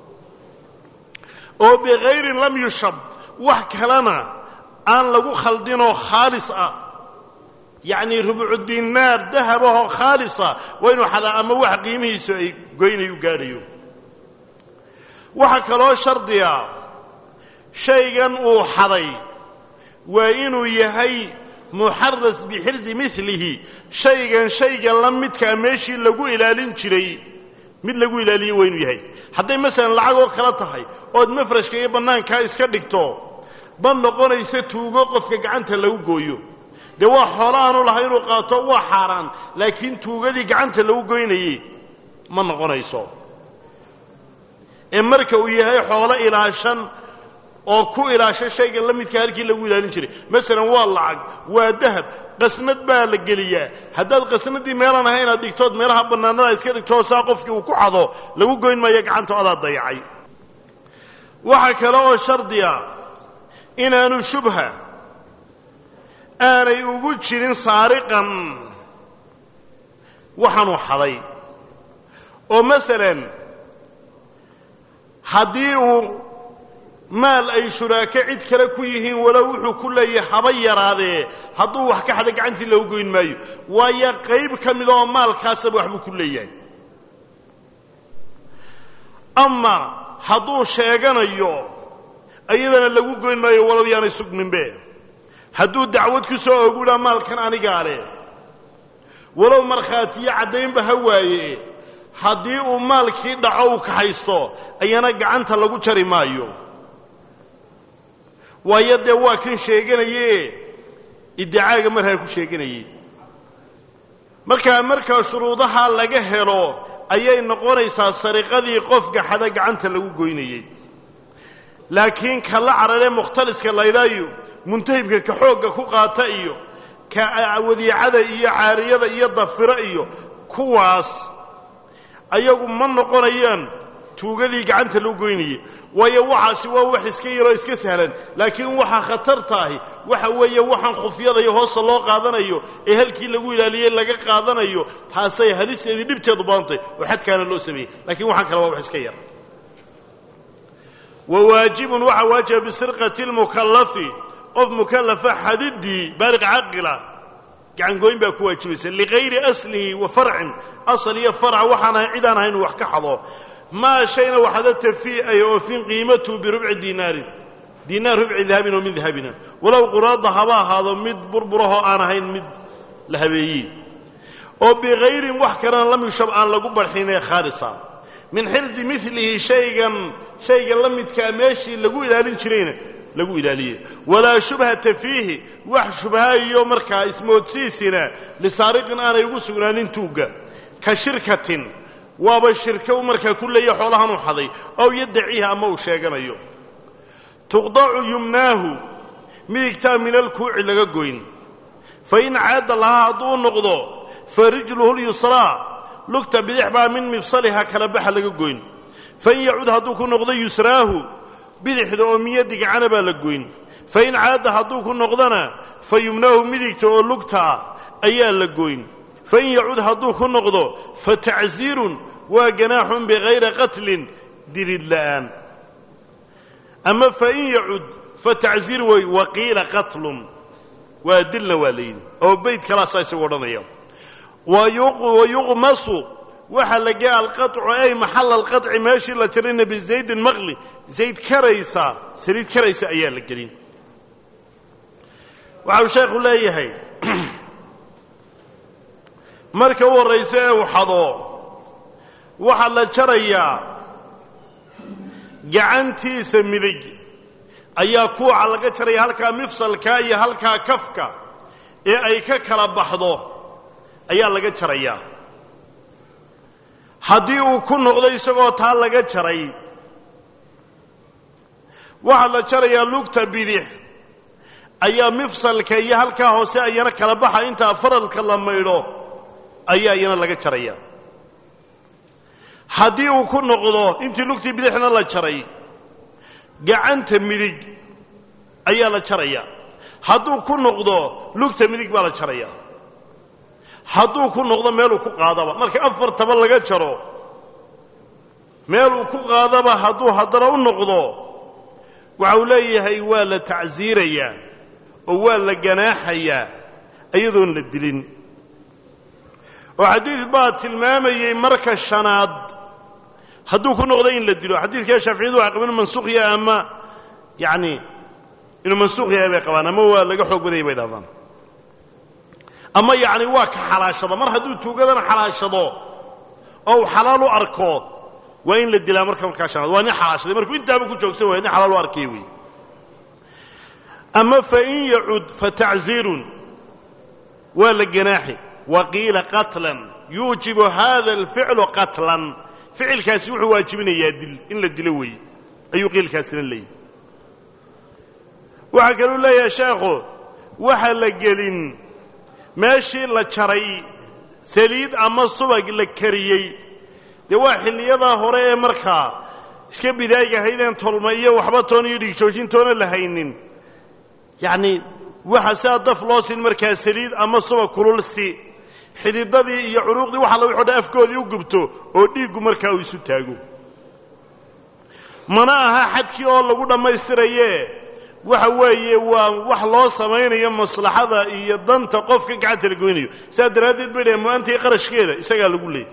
Speaker 1: oo bikayrin lam yushab wax kalena aan lagu khaldinoo khaalis ah yacnii rubcu dinaar dahabahoo khaalisa waa inuu xadaa ama wax qiimihiisu ay goynayu gaadhayo waxaa kaloo shardiga shaygan uu xaday waa inuu yahay muxaras bixirsi milihi shaygan shayga la midkaa meeshii lagu ilaalin jiray mid lagu ilaaliye waa inuu yahay hadday masalan lacag oo kale tahay ood mafrashka iyo bannaankaa iska dhigto ma noqonayso tuugo qofka gacanta lagu gooyo dee waa xoolo aanu lahay inuu qaato waa xaaraan laakiin tuugadii gacanta lagu goynayey ma noqonayso ee marka uu yahay xoolo ilaashan oo ku ilaasha shayga la midka halkii lagu ilaalin jiray masalan waa lacag waa dahab qasnad baa la geliyaa haddaad qasnadii meelaan ahay inaad dhigtood meelaha bannaanada iska dhigtoo saa qofkii uu ku xado lagu goyn maayo gacanta adaa dayacay waxaa kale oo shardiga inaanu shubha aanay ugu jirin saariqan waxaanuu xaday oo masalan haddii uu maal ay shuraako cid kale ku yihiin walow wuxuu ku leeyahay haba yaraadee hadduu wax ka xada gacantii loogu goyn maayo waayo qayb ka mida oo maalkaasaba waxbuu ku leeyahay ama hadduu sheeganayo iyadana lagu goyn maayo walow yaanay sugminbe hadduu dacwad ku soo ogudaa maalkan anigaa leh walow markhaatiyo caddaynba ha waaye haddii uu maalkii dhaco uu kaxaysto ayana gacanta lagu jari maayo waayo dee waa kan sheeganaye iddicaaga markaa ku sheeganayey markaa markaa shuruudaha laga helo ayay noqonaysaa sariqadii qofka xada gacanta lagu goynayey laakiin ka la cararee mukhtaliska laydhaayo muntahibka ka xoogga ku qaata iyo ka wadiicada iyo caariyada iyo dafiro iyo kuwaas ayagu ma noqonayaan tuugadii gacanta lagu goynayey waayo waxaasi waa wax iska yaroo iska sahlan laakiin waxaa khatartaahi waxa weeye waxaan khufyadayo hoosta loo qaadanayo ee halkii lagu ilaaliyey laga qaadanayo taasay halisteedii dhibteedu badantay oo xadkaana loo sameeyey lakiin waxaan kale waa wax iska yar wa waajibun waxaa waajiba bisirqati lmukallafi qof mukallafa xadiddii baaliq caqila gacangooyn baa ku waajibaysa ligayri aslihi wa farcin asal iyo farc waxaan ahay cid aan ahayn wax ka xado maa shayna waxada tafi ay oofin qiimatuhu birubci diinaarin diinaar rubci dahabin oo min dahabina walow quraada haba ahaado mid burburahoo aan ahayn mid la habeeyey oo bikayrin wax kalena lam yushab aan lagu barxinee khaalisa min xirdi milihi shaygan shayga la midkaa meeshii lagu ilaalin jirayna lagu ilaaliyey walaa shubhata fiihi wax shubhaayo markaa ismoodsiisina lisaariqin aanay ugu sugnaanin tuugga ka shirkatin waaba shirko markaa ku leeya xoolahan u xaday ow yaddaciiha ama uu sheeganayo tuqdacu yumnaahu midigtaa min alkuuci laga goyn fa in caada lahaa hadduu u noqdo fa rijluhu lyusraa lugta bidix baa min mifsaliha kala baxa laga goyn fain yacud hadduu ku noqdo yusraahu bidixda oo miyadi gacana baa la goyn fa in caada hadduu ku noqdona fa yumnaahu midigta oo lugta ah ayaa la goyn fain yacud hadduu ku noqdo fa tacsiirun waa ganaaxun bikayri qatlin dirid la'aan ama fain yacud fa tacsiir wey waqiila qatlun waa dilna waa layidhi oo beyd kalaasaa isagu odhanaya wayuqmasu waxaa la gea alqaطcu ay maxala alqaطci meeshii la tirina bizaydin maqli zayd karaysa saliid karaysa ayaa la gelin waxa uu sheekhu leeyahay marka u horraysa ee uu xado waxaa la jarayaa gacantiisa midig ayaa kuuca laga jaraya halkaa mifsalka iyo halkaa kafka ee ay ka kala baxdo ayaa laga jarayaa haddii uu ku noqdo isagoo taa laga jaray waxaa la jarayaa lugta bidix ayaa mifsalka iyo halkaa hoose ayana kala baxa intaa faradka la maydho ayaa iyana laga jaraya haddii uu ku noqdo intii lugtii bidixna la jaray gacanta midig ayaa la jaraya hadduu ku noqdo lugta midig baa la jaraya hadduu ku noqdo meeluu ku qaadaba marka afartaba laga jaro meeluu ku qaadaba hadduu haddana u noqdo waxa uu leeyahay waa la tacsiirayaa oo waa la ganaaxayaa iyadoon la dilin oo xadiid baa tilmaamayey marka shanaad hadduu ku noqdo in la dilo xadiidkaa shaaficiyadu waxay qabaan mansuukh yahay ama yacni inuu mansuukh yahay bay qabaan ama waa laga xoog badayay bay dhahdaan ama yacni waa ka xalaashado mar hadduu tuugadana xalaashado oo uu xalaal u arko waa in la dilaa marka markaa shanaad waa nin xalaashaday markuu intaaba ku joogsan waaya nin xalaal u arkay wey ama fain yacud fatacziirun waa la ganaaxi wa qiila qatlan yuujibu hada alficlu qatlan ficilkaasi wuxuu waajibinayaa dil in la dilo weeye ayuu qiilkaasina leeyahy waxaa kaluu leeyahay sheekhu waxa la gelin meeshii la jaray saliid ama subag la kariyey dee waa xilliyadaa hore ee markaa iska bidaayga ahaydeen tolma iyo waxba toon iyo dhigjoojintoona la haynin yacni waxa sidaa daf loo siin markaa saliid ama subag kululsi xididadii iyo curuuqdii waxa la wixoo dhan afkoodii u gubto oo dhiiggu markaa uu isu taago mana aha xadkii oo lagu dhammaystiraye waxa weeye waa wax loo samaynayo maslaxada iyo danta qofka gacanta la goynayo sidaa daraaddeed bay dhaheen mu-aantii qarashkeeda isagaa lagu leeyay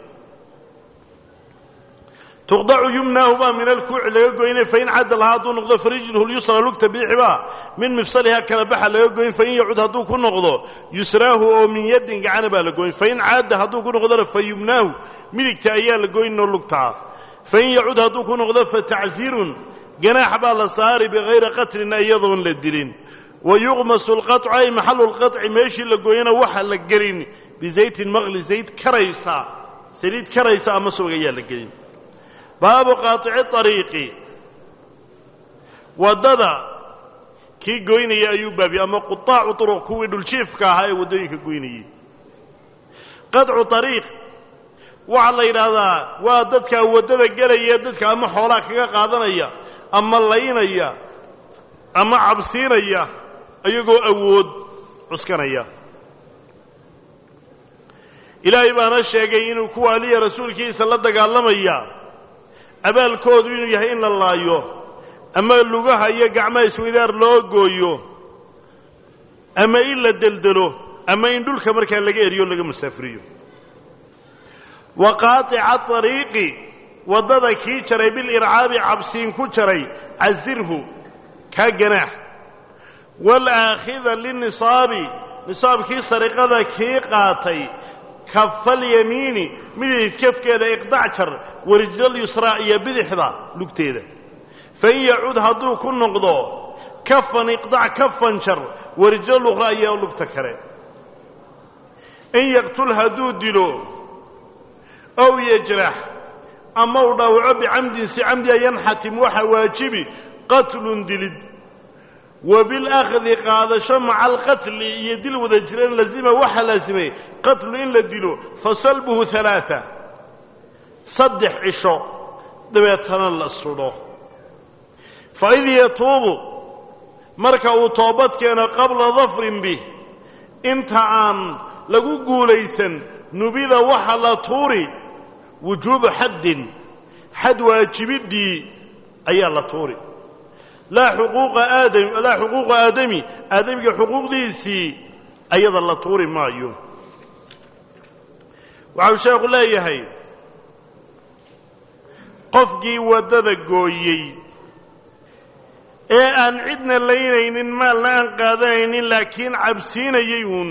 Speaker 1: tuqdacu yumnaahu baa min alkuuci laga goynay fain cadda lahaa hadduu noqdo farijluhu lyusra lugta biixibaa min mifsalihaa kala baxa laga goyn fain yacud hadduu ku noqdo yusraahu oo min yaddin gacana baa la goyn fain caadda hadduu ku noqdona fa yumnaahu midigta ayaa la goynoo lugtaa fain yacud hadduu ku noqdo fatacsiirun ganaax baa la saari bikayri qatlin iyadoon la dilin wa yuqmasu lqaطcu ay maxalu lqaطci meeshii la gooyana waxa la gelin bizaytin maqli zayd karaysa saliid karaysa ama subag ayaa la gelin baabu qaaici ariiqi waddada kii goynaya ayuu baabiye ama quaacu uruq kuwii dhuljiifka ahaa ee waddooyinka goynayey qaطcu ariiq waxaa la yidhaahdaa waa dadka waddada gelaya dadka ama xoolaa kaga qaadanaya ama laynaya ama cabsiinaya iyagoo awood cuskanaya ilaahay baana sheegay inuu kuwa aliya rasuulkiisa la dagaalamaya abaalkoodu inuu yahay in la laayo ama lugaha iyo gacmaha isweydaar loo gooyo ama in la deldelo ama in dhulka markaa laga eriyo laga musaafiriyo wa qaaica ariiqi waddada kii jaray bilircaabi cabsiin ku jaray casirhu kaa ganaax waalaakhida linisaabi nisaabkii sariqada kii qaatay kafalyamiini midig kafkeeda iqdac jar warijlal yusraa iyo bidixda lugteeda fain yacud hadduu ku noqdo kafan iqdac kafan jar warijlal ukhraa iyo lugta kale in yaqtul hadduu dilo ow yajrax ama uu dhaawaco bicamdin si camdiya yanxatim waxa waajibi qatlun dilid wa bilaakhdi qaadasho maca alqatli iyo dil wada jireen lazima waxaa laasimay qatlu in la dilo fasalbuhu alaaa saddex cisho dabeetana la sudho faid yatuubu marka uu toobad keeno qabla dafrin bih inta aan lagu guulaysan nubida waxa la tuuri wujuubu xaddin xad waajibiddii ayaa la tuuri laa xuquuqa aadami laa xuquuqa aadami aadamiga xuquuqdiisii ayada la tuuri maayo waxau sheekhu leeyahay qofkii waddada gooyey ee aan cidna laynaynin maalna aan qaadanaynin laakiin cabsiinayay uun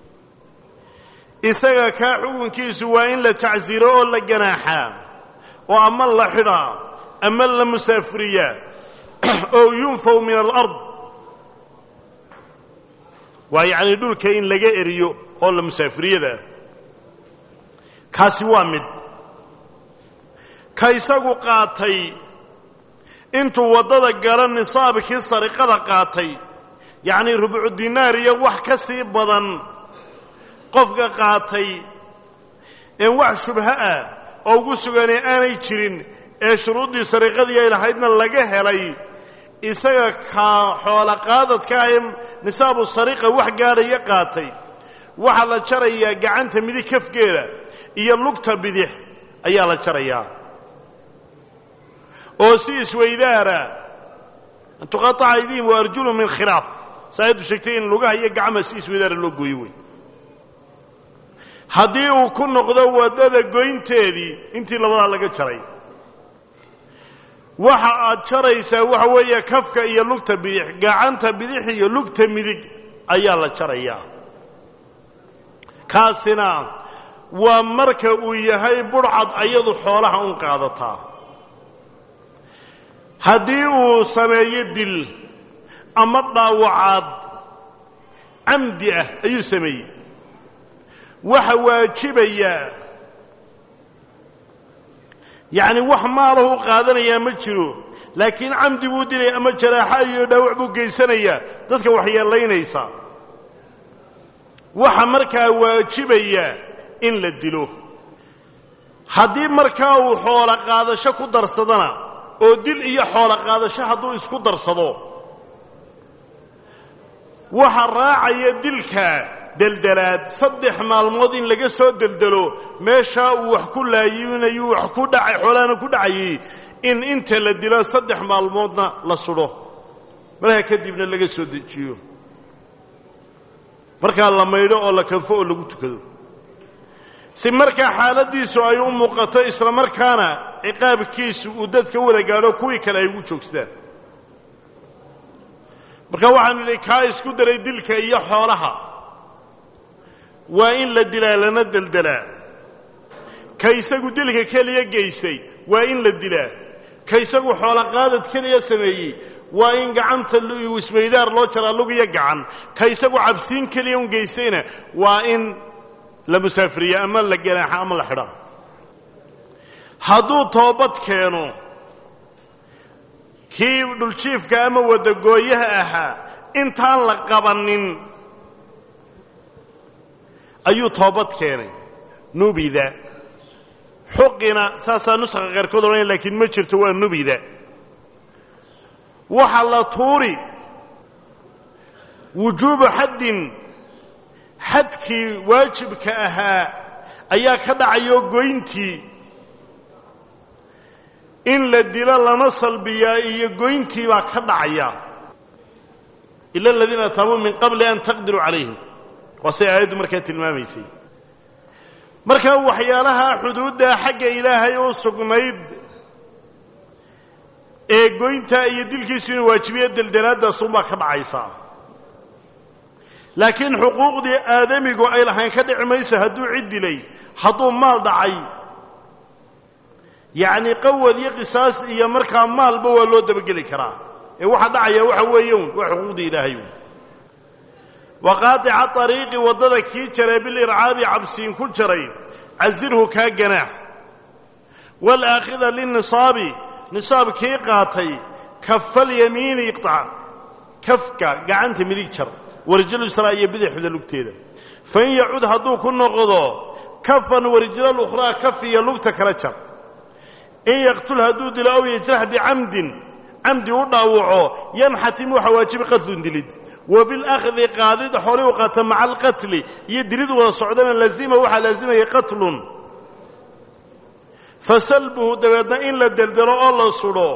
Speaker 1: isaga kaa xukunkiisu waa in la tacsiro oo la ganaaxaa oo ama la xidhaa ama la musaafiriyaa oo yunfaw min alard waa yacni dhulka in laga eriyo oo la musaafiriyada kaasi waa mid ka isagu qaatay intuu waddada galo nisaabkii sariqada qaatay yacnii rubucu dinaar iyo wax ka sii badan qofka qaatay een wax shubho ah oo ugu suganay aanay jirin ee shuruuddii sariqadii ay lahaydna laga helay isaga kaa xoolo qaadadka ah ee nisaabu sariqa wax gaadhaya qaatay waxaa la jarayaa gacanta midig kafgeeda iyo lugta bidix ayaa la jarayaa oo si isweydaara an tuqaaca aydihim wa arjulum min khilaaf saayaddu sheegtay in lugaha iyo gacmaha si isweydaara loo gooyo wey haddii uu ku noqdo waddada goynteedii intii labadaa laga jaray waxa aad jaraysaa waxa weeye kafka iyo lugta bidix gacanta bidix iyo lugta midig ayaa la jarayaa kaasina waa marka uu yahay budhcad ayadu xoolaha un qaadataa haddii uu sameeyo dil ama dhaawacaad camdi ah ayuu sameeyey waxa waajibayaa yacni wax maalahu u qaadanayaa ma jiro laakiin camdi buu dilaya ama jaraaxa iyo dhaawac buu geysanayaa dadka waxyeelaynaysa waxa markaa waajibaya in la dilo haddii markaa uu xoolo qaadasho ku darsadana oo dil iyo xoolo qaadasho hadduu isku darsado waxa raacaya dilka deldelaad saddex maalmood in laga soo deldelo meeshaa uu wax ku laayinayu wax ku dhacay xoolahana ku dhacayay in inta la dilo saddex maalmoodna la sudho markaa kadibna laga soo dejiyo markaa la maydho oo la kanfo oo lagu tukado si markaa xaaladdiisu ay u muuqato isla markaana ciqaabkiisu uu dadka wada gaadho kuwii kale ay ugu joogsadaan marka waxaanu idhi kaa isku daray dilka iyo xoolaha waa in la dilaa lana deldelaa ka isagu dilka keliya geystay waa in la dilaa ka isagu xoolo qaadad keliya sameeyey waa in gacanta isweydaar loo jaraa lug iyo gacan ka isagu cabsiin keliya un geystayna waa in la musaafiriya ama la ganaaxa ama la xidha hadduu toobad keeno kii dhuljiifka ama wadagooyaha ahaa intaan la qabannin ayuu toobad keenay nubida xuqina saasaa nuska qaarkood odhanaya laakiin ma jirto waa nubida waxa la tuuri wujuubu xaddin xadkii waajibka ahaa ayaa ka dhacayo goyntii in la dilo lana salbiyaa iyo goyntii baa ka dhacaya ila aladiina taabuu min qabli an taqdiruu calayhim waa say aayaddu markaa tilmaamaysay markaa waxyaalaha xuduudda xagga ilaahay u sugnayd ee goyntaa iyo dilkiisu inuu waajibiyo deldelaadaasunbaa ka dhacaysaa laakiin xuquuqdii aadamigu ay lahayn ka dhici mayso hadduu cid dilay hadduu maal dhacay yacni qawad iyo qisaas iyo markaa maalba waa loo dabageli karaa ee waxa dhacaya waxa weeye un waa xuquuqdii ilaahay un wa qaadica ariiqi waddada kii jaray bilircaabi cabsiin ku jaray casirhu kaa ganaax waalaakhida linisaabi nisaab kii qaatay kafalyamiini iqtac kafka gacanta midig jar warijal israa iyo bidixda lugteeda fain yacud hadduu ku noqdo kafan warijlal ukhraa kaf iyo lugta kala jar in yaqtul hadduu dilo aw yajrax bicamdin camdi u dhaawaco yanxatim waxa waajibi qatlun dilid wa bilahdi qaadid xooli u qaata maca alqatli iyo dilid wada socdana lazima waxaa laazimaya qatlun fasalbuhu dabeedna in la deldelo oo la sudho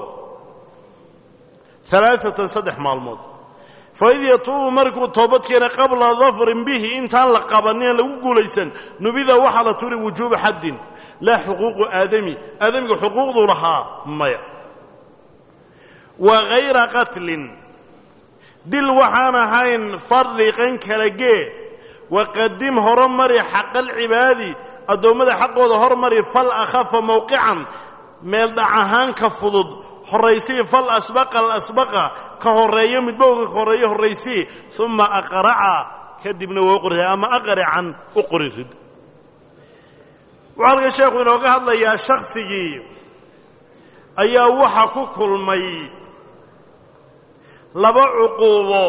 Speaker 1: alaaatan saddex maalmood faid yatuubu markuu toobad keena qabla dafrin bihi intaan la qabanin lagu guulaysan nubida waxaa la turi wujuuba xaddin laa xuquuqu aadami aadamiga xuquuqduu lahaa maya wa hayra qatlin dil waxaan ahayn farriqan kala gee waqadim horomari xaqa alcibaadi addoommada xaqooda hormari fal akhafa mowqican meel dhac ahaan ka fudud horraysii fal asbaqa alasbaqa ka horreeyo midbowga ka horreeyo horraysii uma aqraca kadibna waa u qori ama aqrican u qori rid wuxuu halka sheekhu inooga hadlayaa shaksigii ayaa waxa ku kulmay laba cuquubo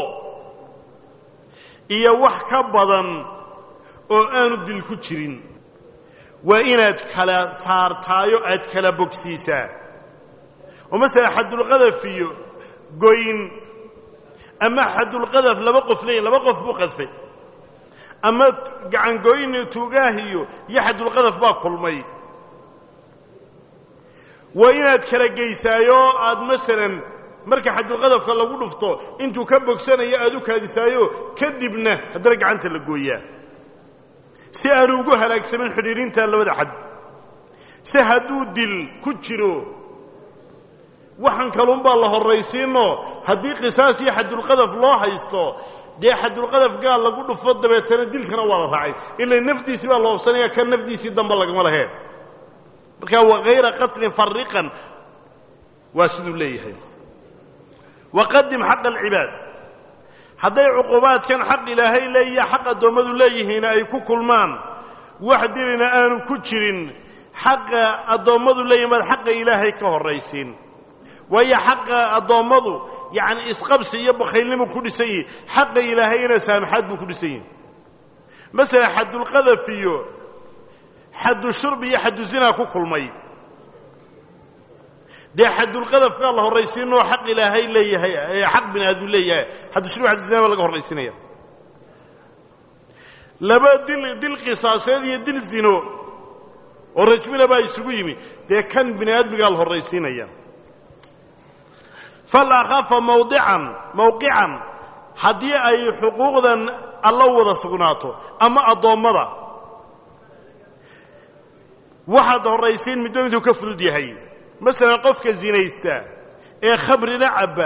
Speaker 1: iyo wax ka badan oo aanu dil ku jirin waa inaad kala saartaayo aad kala bogsiisaa oo masala xadulqadaf iyo goyn ama xadulqadaf laba qof leeyihin laba qof buu qadfay ama gacangoyn tuugaahiyo iyo xadulqadaf baa kulmay waa inaad kala geysaayo aad masalan marka xadulqadafka lagu dhufto intuu ka bogsanayo aad u kaadisaayo kadibna haddana gacanta la gooyaa si aanu ugu halaagsamin xidhiidhinta labada xad si hadduu dil ku jiro waxan kalunbaa la horraysiinoo haddii qisaas iyo xadulqadaf loo haysto dee xadulqadaf gaal lagu dhufo dabeetana dilkana waa la raacay ila nafdiisii baa la hobsanaya kan nafdiisii damba lagama laheen markaa wakayra qatlin fariqan waa siduu leeyahay waqadim xaqa alcibaad hadday cuqubaadkan xaq ilaahay leeyiya xaq addoommadu leeyihiin ay ku kulmaan wax dilina aanu ku jirin xaqa addoommadu leeyihin baad xaqa ilaahay ka horraysiin waayo xaqa addoommadu yacni isqabsi iyo bakhaylnimu ku dhisan yihi xaqa ilaahayna saamaxaad buu ku dhisan yihi masala xadulqadaf iyo xaddu shurbi iyo xaddu zinaa ku kulmay dee xadulqadafkaa la horraysiinoo xaq ilaahay leeyahay xaq bini aadmu leeyahay xaddu shurbi xaddu zina baa laga horraysiinaya laba dil dil qisaaseed iyo dil zino oo rajmina baa isugu yimi dee kan bini aadmigaa la horraysiinaya fal akhafa mawdican mawqican haddii ay xuquuqdan alla wada sugnaato ama addoommada waxaad horraysiin midba miduu ka fudud yahay masalan qofka zinaysta ee khamrina cabba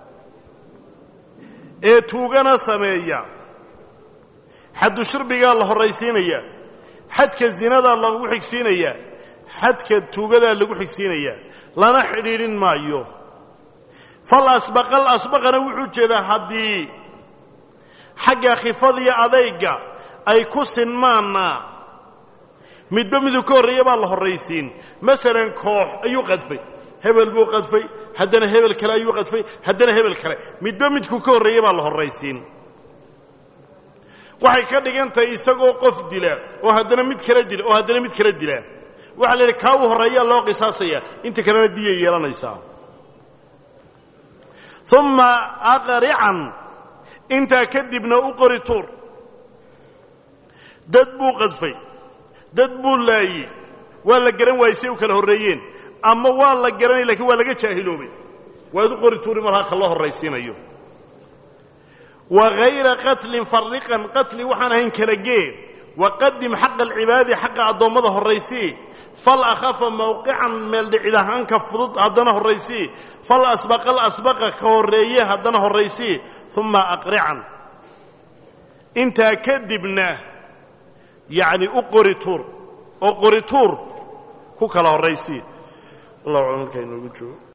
Speaker 1: ee tuugana sameeya xaddu shurbigaa la horraysiinaya xadka zinadaa lagu xigsiinaya xadka tuugadaa lagu xigsiinaya lana xidhiidhin maayo fal asbaqal asbaqana wuxuu jeedaa haddii xagga khifadiyo adayga ay ku sinmaanna midba miduu ka horreeya baa la horraysiin masalan koox ayuu qadfay hebel buu qadfay haddana hebel kale ayuu qadfay haddana hebel kale midba midkuu ka horreeya baa la horraysiin waxay ka dhigan tahay isagoo qof dila oo haddana mid kala dila oo haddana mid kala dila waxaa la yidhi kaa u horreeyaa loo qisaasaya inta kalena diyay yeelanaysaa uma aqrican intaa kadibna u qori tuur dad buu qadfay dad buu laayey waa la garan waayey say u kala horreeyeen ama waa la garanay lakiin waa laga jaahiloobay waad u qori tuuri mar halka loo horraysiinayo wa hayra qatlin fariqan qatli waxaan ahayn kala gee waqadim xaqa alcibaadi xaqa addoommada horraysii fal akhafa mawqican meeldhicid ahaanka fudud haddana horraysii fal asbaqal asbaqa ka horreeye haddana horraysii uma aqrican intaa kadibna yacni u qori tuur oo qori tuur ku kala horraysii wallahu aclam markaa inoogu joogo